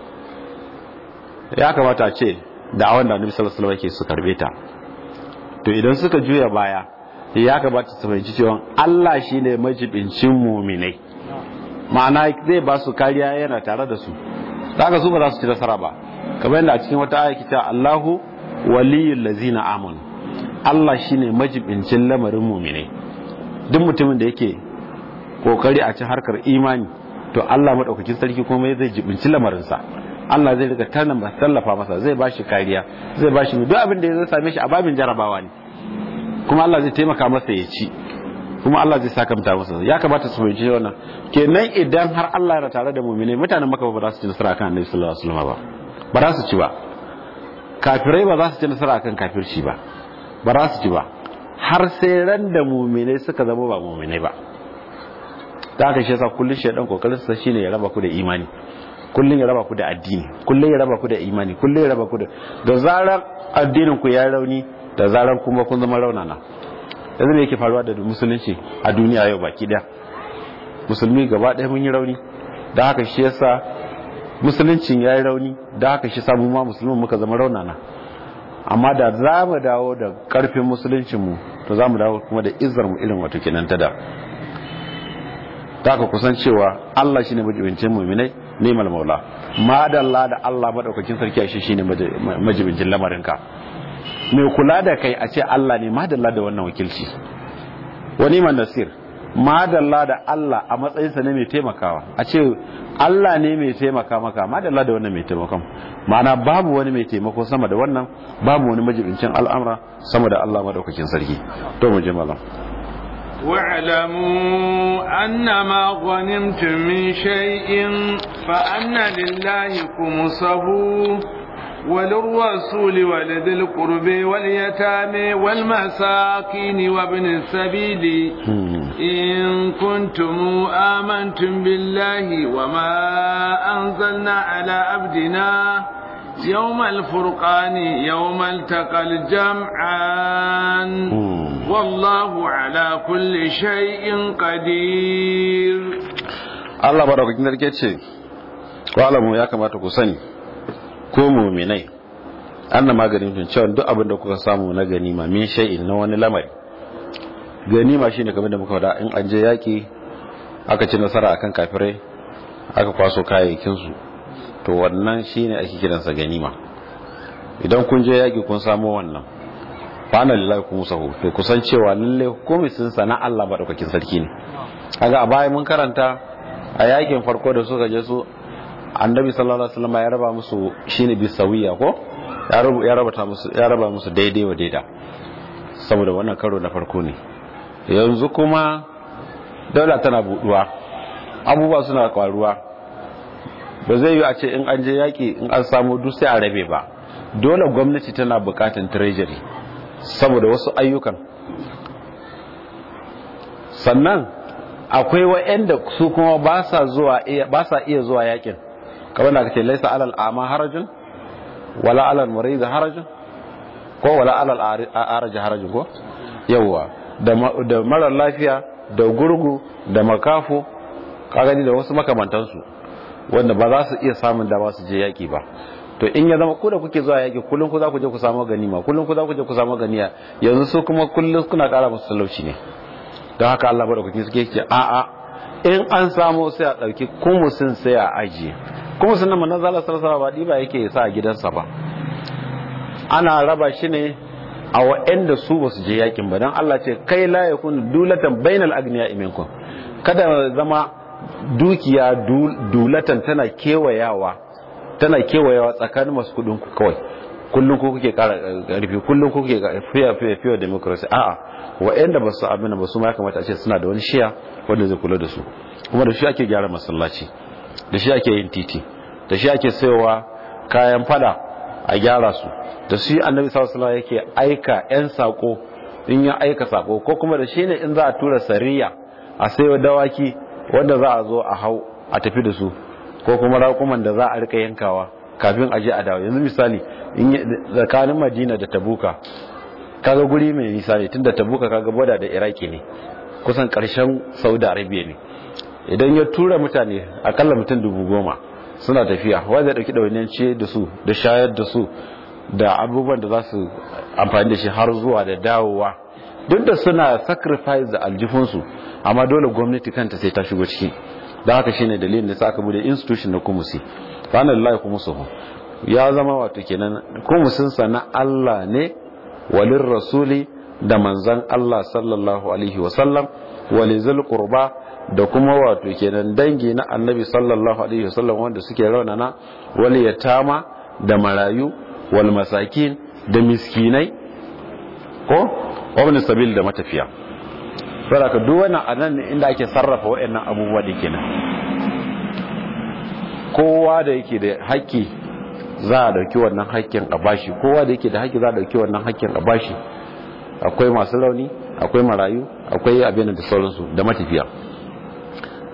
ya kamata ce da awon da Annabi sallallahu alaihi wasallam yake su karbe ta to idan suka juya baya ya kamata su fahimci cewa Allah shine majibincin mu'minai ma'ana zai ba su kariya yana tare da su daga su ba za su ci nasara ba kamar yadda a cikin wata aya kita Allahu waliyul lazina amanu Allah shine majibincin lamarin mu'minai duk mutumin da yake kokari a cikin harkar imani to Allah madaukakin sarki kuma zai jibinci lamarinsa Allah zai riga tana ba tallafa masa zai bashi kariya zai bashi duk abin da zai same shi a babin jarabawa ne kuma Allah zai taimaka masa ya ci kuma Allah zai sakamta masa ya kamata su fahimci wannan kenan idan har Allah yana tare da mu'minai mutanen Makka ba za su ci nasara akan Annabi sallallahu alaihi wasallam ba ba za su ci ba kafirai ba za su ci nasara akan kafirci ba ba za su ci ba har sai ran da mu'minai suka zama ba mu'minai ba ta haka shi yasa kullun shaidan kokarin sa shine ya raba ku da imani kullun ya raba ku da addini kullun ya raba ku da imani kullun ya raba ku da da zarar addinin ku ya rauni da zarar kuma kun zama raunana yanzu me yake faruwa da musulunci a duniya yau baki daya musulmi gaba ɗaya mun yi rauni da haka shi yasa musuluncin ya yi rauni da haka shi samu ma musulmin muka zama raunana amma da za mu dawo da ƙarfin musuluncinmu to za mu dawo kuma da izar mu irin wato kenan ta da ta haka kusan cewa Allah shine majibincin mu'minai nemal maula madalla da Allah madaukakin sarki a shi shine majibincin lamarinka mai kula da kai a ce Allah ne madalla da wannan wakilci wani man nasir madalla da Allah a matsayinsa ne mai taimakawa a ce Allah ne mai taimaka maka madalla da wannan mai taimakon ma'ana babu wani mai taimako sama da wannan babu wani majibincin al'amura sama da Allah madaukakin sarki to mu je malam واعلموا أن ما غنمتم من شيء فأن لله خمسه وللرسول ولذي القرب واليتامى والمساكين وابن السبيل إن كنتم آمنتم بالله وما أنزلنا على عبدنا يوم الفرقان يوم التقى الجمعان والله على كل شيء قدير الله بارك فيك wa'alamu ya kamata ku sani ko muminai an na maganin fin cewa duk abin da kuka samu na ganima min shay'in na wani lamari ganima shine kamar da muka faɗa in an je yaki aka ci nasara akan kafirai aka kwaso kayayyakin su to wannan shine ake kiransa ganima idan kun je yaki kun samu wannan fa ana lillahi kun musahu to kusan cewa lalle komai sun sana Allah madaukakin sarki ne kaga a baya mun karanta a yakin farko da suka je su annabi sallallahu alaihi wasallam ya raba musu shine bisawiya ko ya raba musu ya raba musu daidai wa daida saboda wannan karo na farko ne yanzu kuma daula tana buduwa abubuwa suna kwaruwa ba zai yi a ce in an je yaki in an samu duk sai a rabe ba dole gwamnati tana bukatan treasury saboda wasu ayyukan sannan akwai wa'anda su kuma ba sa zuwa ba sa iya zuwa yakin kamar da kace laisa alal ama harajun wala alal murid harajun ko wala alal araj harajun ko yawa da mara lafiya da gurgu da makafu kagani da wasu makamantansu wanda ba za su iya samun dama su je yaki ba to in ya zama ku da kuke zuwa yaki kullum ku za ku je ku samu ganima kullum ku za ku je ku samu ganiya yanzu su kuma kullum kuna kara musu talauci ne don haka Allah madaukakin suke ce a a in an samu sai a dauki kumusin sai a ajiye kumusin nan manzon Allah sallallahu alaihi ba yake sa a gidansa ba ana raba shi ne a wa'anda su basu je yakin ba dan Allah ce kai la yakun dulatan bainal agniya minkum kada zama dukiya dulatan tana kewayawa tana kewayawa tsakanin masu kudin ku kawai kullum ko kuke kara karfi kullum ko kuke fiya fiya fiya democracy a'a wa'anda ba su abin ba su ma ya kamata a ce suna da wani shiya wanda zai kula da su kuma da shi ake gyara masallaci da shi ake yin titi da shi ake sayowa kayan fada a gyara su da shi annabi sallallahu alaihi yake aika yan sako in ya aika sako ko kuma da shi ne in za a tura sariya a sayo dawaki wanda za a zo a hau a tafi da su ko kuma raƙuman da za a rika yankawa kafin a je a dawo yanzu misali tsakanin madina da tabuka kaga guri mai nisa ne tunda tabuka kaga boda da iraki ne kusan karshen saudi arabia ne idan ya tura mutane akalla mutum dubu goma suna tafiya wanda ya dauki ɗawainiyar ciye da su da shayar da su da abubuwan da za su amfani da shi har zuwa da dawowa duk da suna sacrifice da aljifinsu amma dole gwamnati kanta sai ta shigo ciki don haka shine dalilin da aka bude institution na kumusi ranar lillahi kumusuhu ya zama wato kenan kumusinsa na Allah ne walin rasuli da manzan Allah sallallahu alaihi wasallam walizul qurba da kuma wato kenan dangi na annabi sallallahu alaihi wasallam wanda suke raunana wal yatama da marayu wal masakin da miskinai ko wabin sabil da matafiya saboda duk wannan anan ne inda ake sarrafa waɗannan abubuwa da kenan kowa da yake da haƙƙi za a dauki wannan haƙƙin a bashi kowa da yake da haƙƙi za a dauki wannan haƙƙin a bashi akwai masu rauni akwai marayu akwai abin da sauransu da matafiya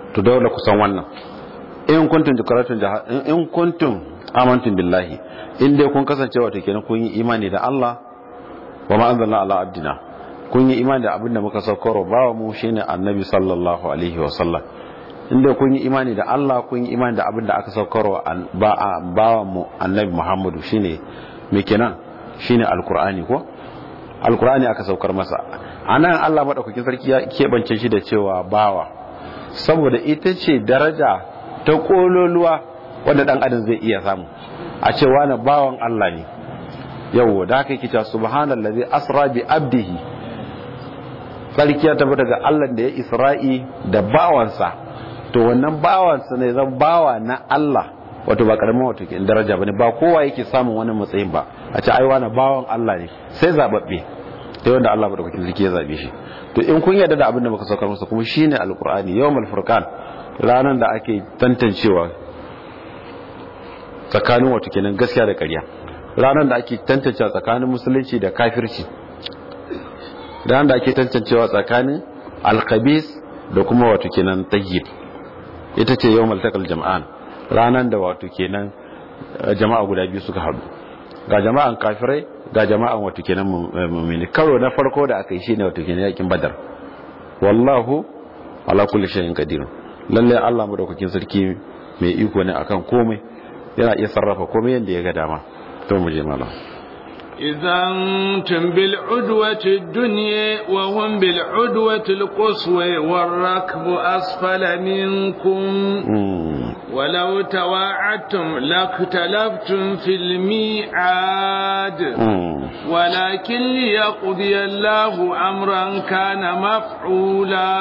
to dole ku san wannan in kuntum jikaratun in kuntum amantum billahi in dai kun kasance wato kenan kun yi imani da Allah wa ma anzalna ala abdina kun yi imani da abin da muka saukaro bawa mu shine annabi sallallahu alaihi wa sallam in dai kun yi imani da Allah kun yi imani da abin da aka saukaro bawa mu annabi Muhammadu shine me kenan shine alqur'ani ko alqur'ani aka saukar masa anan Allah madaukakin sarki ya kebance shi da cewa bawa saboda ita ce daraja ta kololuwa wanda dan adam zai iya samu a cewa na bawan Allah ne yau da haka yake cewa subhanallazi asra bi abdihi sarki ya tabbata daga Allah da ya isra'i da bawansa to wannan bawansa ne zan bawa na Allah wato ba karamin wato ke daraja bane ba kowa yake samun wani matsayin ba a ce ai wani bawan Allah ne sai zababbe sai wanda Allah madaukakin sarki ya zabe shi to in kun yarda da abin da muka saukar masa kuma shine alqur'ani yawmal furqan ranan da ake tantancewa tsakanin wato kenan gaskiya da ƙarya ranan da ake tantancewa tsakanin musulunci da kafirci ranan da ake tantancewa tsakanin alkhabis da kuma wato kenan tayyib ita ce yawmal taqal jam'an ranan da wato kenan jama'a guda biyu suka haɗu ga jama'an kafirai ga jama'an wato kenan mu'mini karo na farko da aka yi shine wato kenan yakin badar wallahu ala kulli shay'in qadir lalle Allah madaukakin sarki mai iko ne akan komai yana iya sarrafa komai yanda ya ga dama to mu je malam إذا أنتم بالعدوة الدنيا وهم بالعدوة القصوى والركب أسفل منكم ولو تواعدتم لاختلفتم في الميعاد ولكن ليقضي الله أمرا كان مفعولا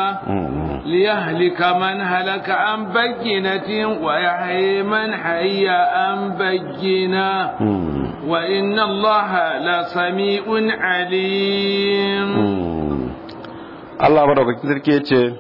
ليهلك من هلك عن بينة ويحيي من حي عن بينة وإن الله لسميع عليم Allah madaukakin sarki ya ce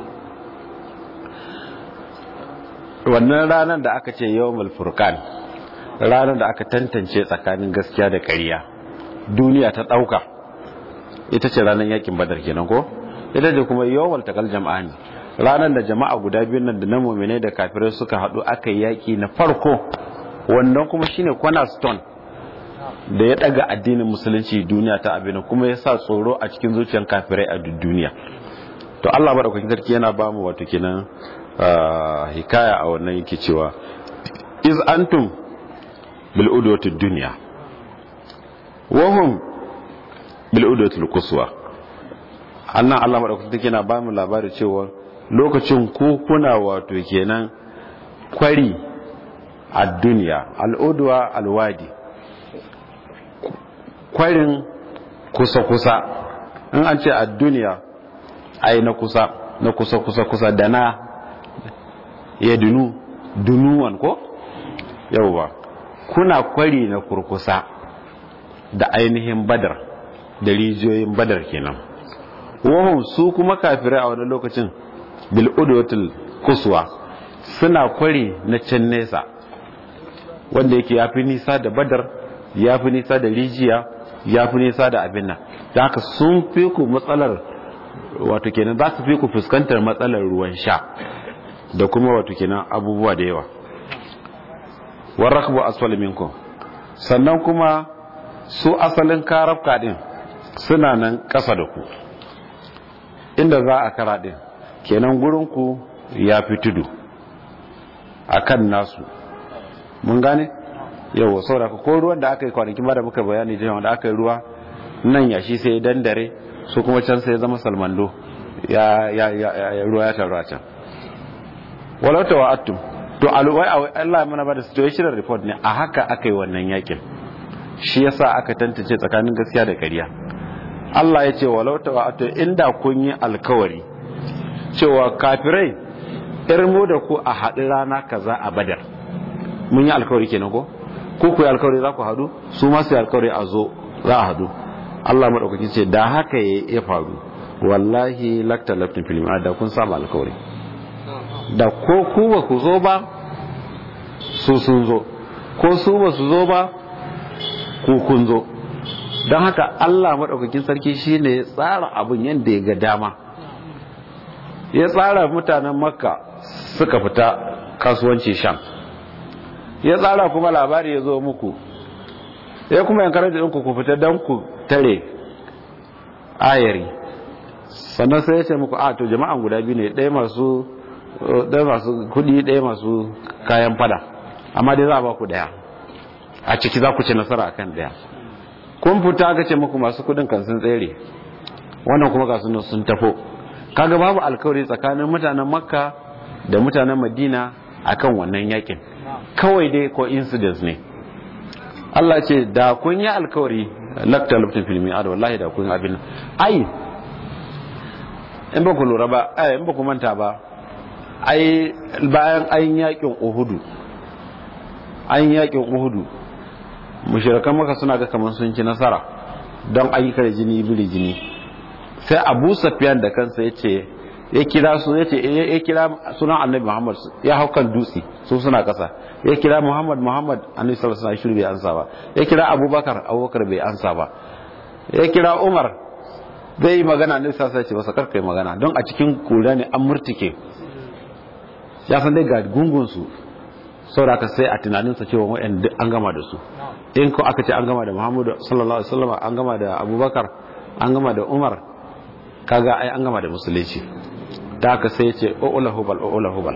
wannan ranar da aka ce yawon furkan ranar da aka tantance tsakanin gaskiya da ƙarya duniya ta ɗauka ita ce ranar yakin badar kenan ko ita ce kuma yawon takal jama'a ne ranar da jama'a guda biyun nan da na mummune da kafirai suka haɗu aka yi yaƙi na farko wannan kuma shine cornerstone da ya daga addinin musulunci duniya ta abin kuma ya sa tsoro a cikin zuciyar kafirai a duniya to Allah madaukakin sarki yana ba mu wato kenan hikaya a wannan yake cewa iz antum bil udwati dunya wa hum bil udwati quswa annan Allah madaukakin sarki yana ba mu labari cewa lokacin ku kuna wato kenan kwari a duniya al'udwa alwadi kwarin kusa-kusa in an ce a duniya ai na kusa na kusa-kusa-kusa da na ya dunu dunuwan ko yauwa kuna kwari na kurkusa da ainihin badar da rijiyoyin badar kenan wahum su kuma kafirai a wani lokacin bil'udotul kuswa suna kwari na can nesa wanda yake ya fi nisa da badar ya fi nisa da rijiya ya fi nisa da abin nan da haka sun fi ku matsalar wato kenan za su fi ku fuskantar matsalar ruwan sha da kuma wato kenan abubuwa da yawa warrakbu asfal minkum sannan kuma su asalin karafka din suna nan ƙasa da ku inda za a kara din kenan gurin ku ya fi tudu akan nasu mun gane yau saboda ko ruwan da aka yi kwanakin ba da muka bayani da da aka yi ruwa nan ya shi sai dandare su kuma can sai zama salmando ya ya ya ruwa ya taru a can walau ta wa'attum to alwai Allah mana ba da situation report ne a haka aka yi wannan yakin shi yasa aka tantance tsakanin gaskiya da ƙarya Allah ya ce walau ta wa'attum inda kun yi alkawari cewa kafirai irmo da ku a haɗu rana kaza a badar mun yi alkawari kenan ko ko ku yi alkawari za ku hadu su ma su yi alkawari a zo za a hadu Allah maɗaukaki ce da haka ya faru wallahi lakta laftin filim da kun samu alkawari da ko ku ba ku zo ba su sun zo ko su ba su zo ba ku kun zo don haka Allah maɗaukakin sarki shi ne tsara abin yadda ya ga dama ya tsara mutanen makka suka fita kasuwanci sham ya tsara kuma labari ya zo muku ya kuma yankar da ɗinku ku fita don ku tare ayari sannan sai ya ce muku a to jama'an guda biyu ne ɗaya masu ɗaya masu kudi ɗaya masu kayan fada amma dai za a ba ku ɗaya a ciki za ku ci nasara akan ɗaya kun fita aka ce muku masu kudin kan sun tsere wannan kuma ga sun sun tafo kaga babu alkawari tsakanin mutanen makka da mutanen madina akan wannan yakin kawai dai coincidence ne Allah ce da kun yi alkawari lakta luftin filmi a da wallahi da kun abin ai in ba ku lura ba ai in ba ku manta ba ai bayan an yakin uhudu an yakin uhudu mushrikan maka suna ga kamar sun ci nasara don ayyukan jini biri jini sai abu safiyan da kansa ya ce ya kira su ya ce ya kira sunan annabi muhammad ya hau kan dutse su suna kasa ya kira muhammad muhammad annabi sallallahu alaihi wasallam bai ansa ba ya kira abubakar abubakar bai ansa ba ya kira umar zai yi magana annabi sallallahu alaihi wasallam ce masa karkai magana don a cikin kura ne an murtike ya san dai ga gungun su saboda ka sai a tunaninsa cewa wa'yan duk an gama da su in ko aka ce an gama da muhammadu sallallahu alaihi wasallam an gama da abubakar an gama da umar kaga ai an gama da musulunci da aka sai ya ce o'ula hubal o'ula hubal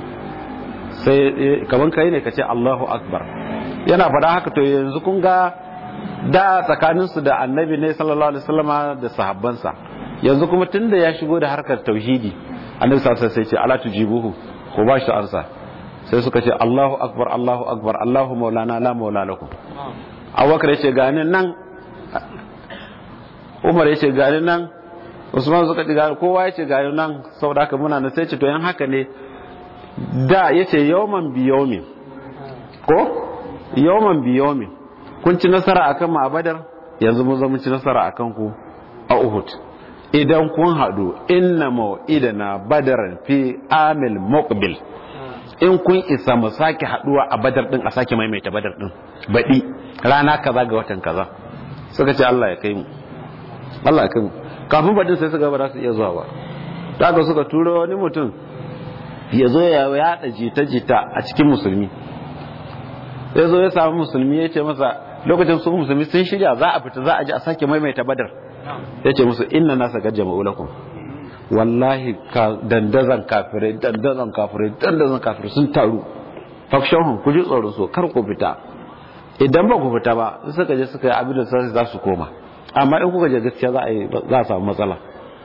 sai kaman kai ne ka ce allahu akbar yana faɗa haka to yanzu kun ga da tsakaninsu da annabi ne sallallahu alaihi wasallama da sahabbansa yanzu kuma tunda ya shigo da harkar tauhidi annabi sallallahu alaihi wasallam sai ce ala tujibuhu ko ba shi ansa sai suka ce Allahu akbar Allahu akbar Allahu maulana la maula lakum Abubakar yace gani nan Umar yace gani nan Usman suka ce gani kowa yace gani nan saboda haka muna nan sai ce to yan haka ne da yace yawman bi yawmin ko yawman bi yawmin kun ci nasara akan mu a Badar yanzu mun zo mun ci nasara akan ku a Uhud idan kun haɗu inna mau'idana badaran fi amil muqbil in kun isa mu sake haduwa a badar din a sake maimaita badar din baɗi rana kaza ga watan kaza suka ce Allah ya kai mu Allah ya kai mu kafin baɗin sai suka ba za su iya zuwa ba daga suka turo wani mutum ya zo ya yaɗa jita-jita a cikin musulmi ya zo ya samu musulmi ya ce masa lokacin su musulmi sun shirya za a fita za a ji a sake maimaita badar ya ce musu inna nasa gajjama ulakum wallahi dandazan kafirai dandazan kafirai dandazan kafirai sun taru fakshon ku ji tsoron so kar ku fita idan ba ku fita ba suka je suka yi abin da sai za su koma amma in kuka je gaskiya za a yi za a samu matsala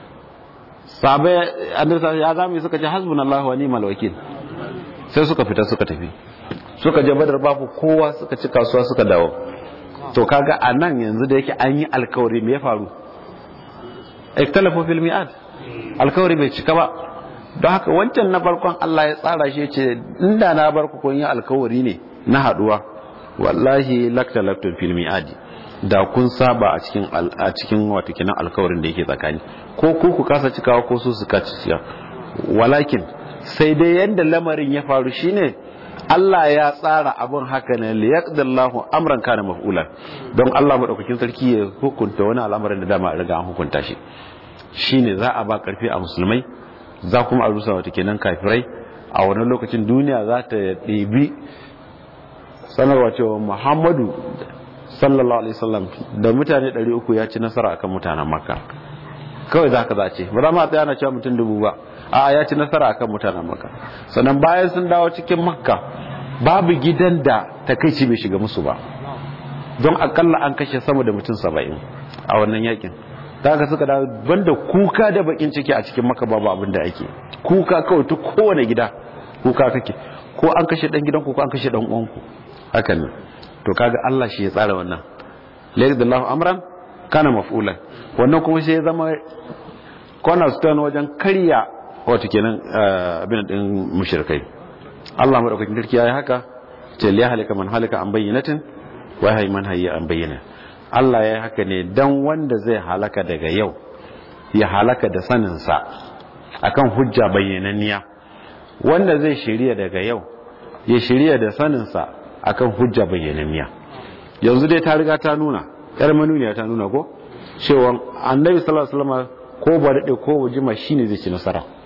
sabe annabi ya zamu suka ce hasbunallahu wa ni'mal wakil sai suka fita suka tafi suka je badar babu kowa suka ci kasuwa suka dawo to kaga a nan yanzu da yake an yi alkawari me ya faru ikhtalafu fil mi'ad alkawari bai cika ba don haka wancan na farkon Allah ya tsara shi ce inda na bar ku kun yi alkawari ne na haduwa wallahi lakta laktun fil mi'adi da kun saba a cikin a cikin wato kinan alkawarin da yake tsakani ko ku ku kasa cikawa ko su su kaci ciya walakin sai dai yanda lamarin ya faru shine Allah ya tsara abin haka ne liyaqdallahu amran kana maf'ulan don Allah madaukakin sarki ya hukunta wani al'amarin da dama riga an hukunta shi shine za a ba karfi a musulmai za kuma a rusa wata kenan kafirai a wannan lokacin duniya za ta ɗebi sanarwa cewa Muhammadu sallallahu alaihi wasallam da mutane 300 ya ci nasara akan mutanen Makka kawai za ka zace ba za ma tsaya na cewa mutum dubu ba a ya ci nasara akan mutanen Makka sannan bayan sun dawo cikin Makka babu gidan da takaici bai shiga musu ba don akalla an kashe sama da mutum 70 a wannan yakin daga suka da banda kuka da bakin ciki a cikin maka babu abin da ake kuka kawai ta kowane gida kuka kake ko an kashe dan gidanku ko an kashe dan uwanku haka ne to kaga Allah shi ya tsara wannan laydallahu amran kana maf'ulan wannan kuma shi ya zama cornerstone wajen karya wato kenan abin din mushrikai Allah madaukakin sarki yayi haka ce liya halika man halika an bayyinatin wa hayy man hayya an bayyana Allah ya haka ne dan wanda zai halaka daga yau ya halaka da saninsa akan hujja bayyananniya wanda zai shirya daga yau ya shirya da saninsa akan hujja bayyananniya yanzu dai ta riga ta nuna yar manuniya ta nuna ko cewa annabi sallallahu alaihi wasallam ko ba dade ko jima shine zai ci nasara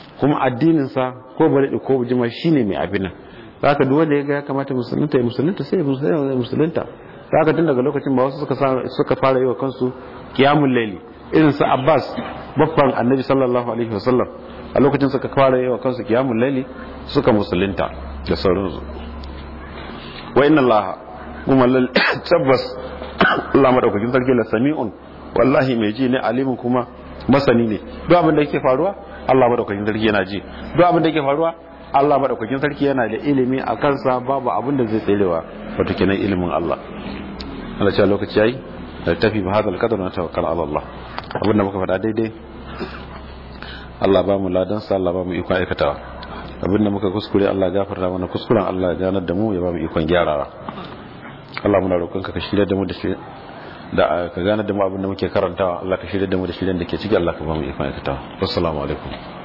kuma addininsa ko bari ko jima shine mai abin nan zaka duk wanda ya ga ya kamata musulunta ya musulunta sai ya musulunta zaka tun daga lokacin ba wasu suka suka fara yi wa kansu qiyamul layli irin su Abbas babban annabi sallallahu alaihi wasallam a lokacin suka fara yi wa kansu qiyamul layli suka musulunta da sauransu wa inna allaha kuma tabbas Allah madaukakin sarki la sami'un wallahi mai ji ne alimin kuma masani ne duk abin da yake faruwa Allah madaukakin sarki yana ji duk abin da yake faruwa Allah madaukakin sarki yana da ilimi a kansa babu abin da zai tserewa wato kenan ilimin Allah Allah ce lokaci yayi da tafi ba hadal qadar na tawakkal ala Allah abin da muka faɗa daidai Allah ba mu ladan sa Allah ba mu iko aikatawa abin da muka kuskure Allah gafarta mana kuskuren Allah ya ganar da mu ya ba mu ikon gyarawa Allah muna roƙonka ka shirya da mu da shi da ka gane da mu abin da muke karantawa Allah ka shirya da mu da shirin da ke ciki Allah ka ba mu ikon aikatawa assalamu alaikum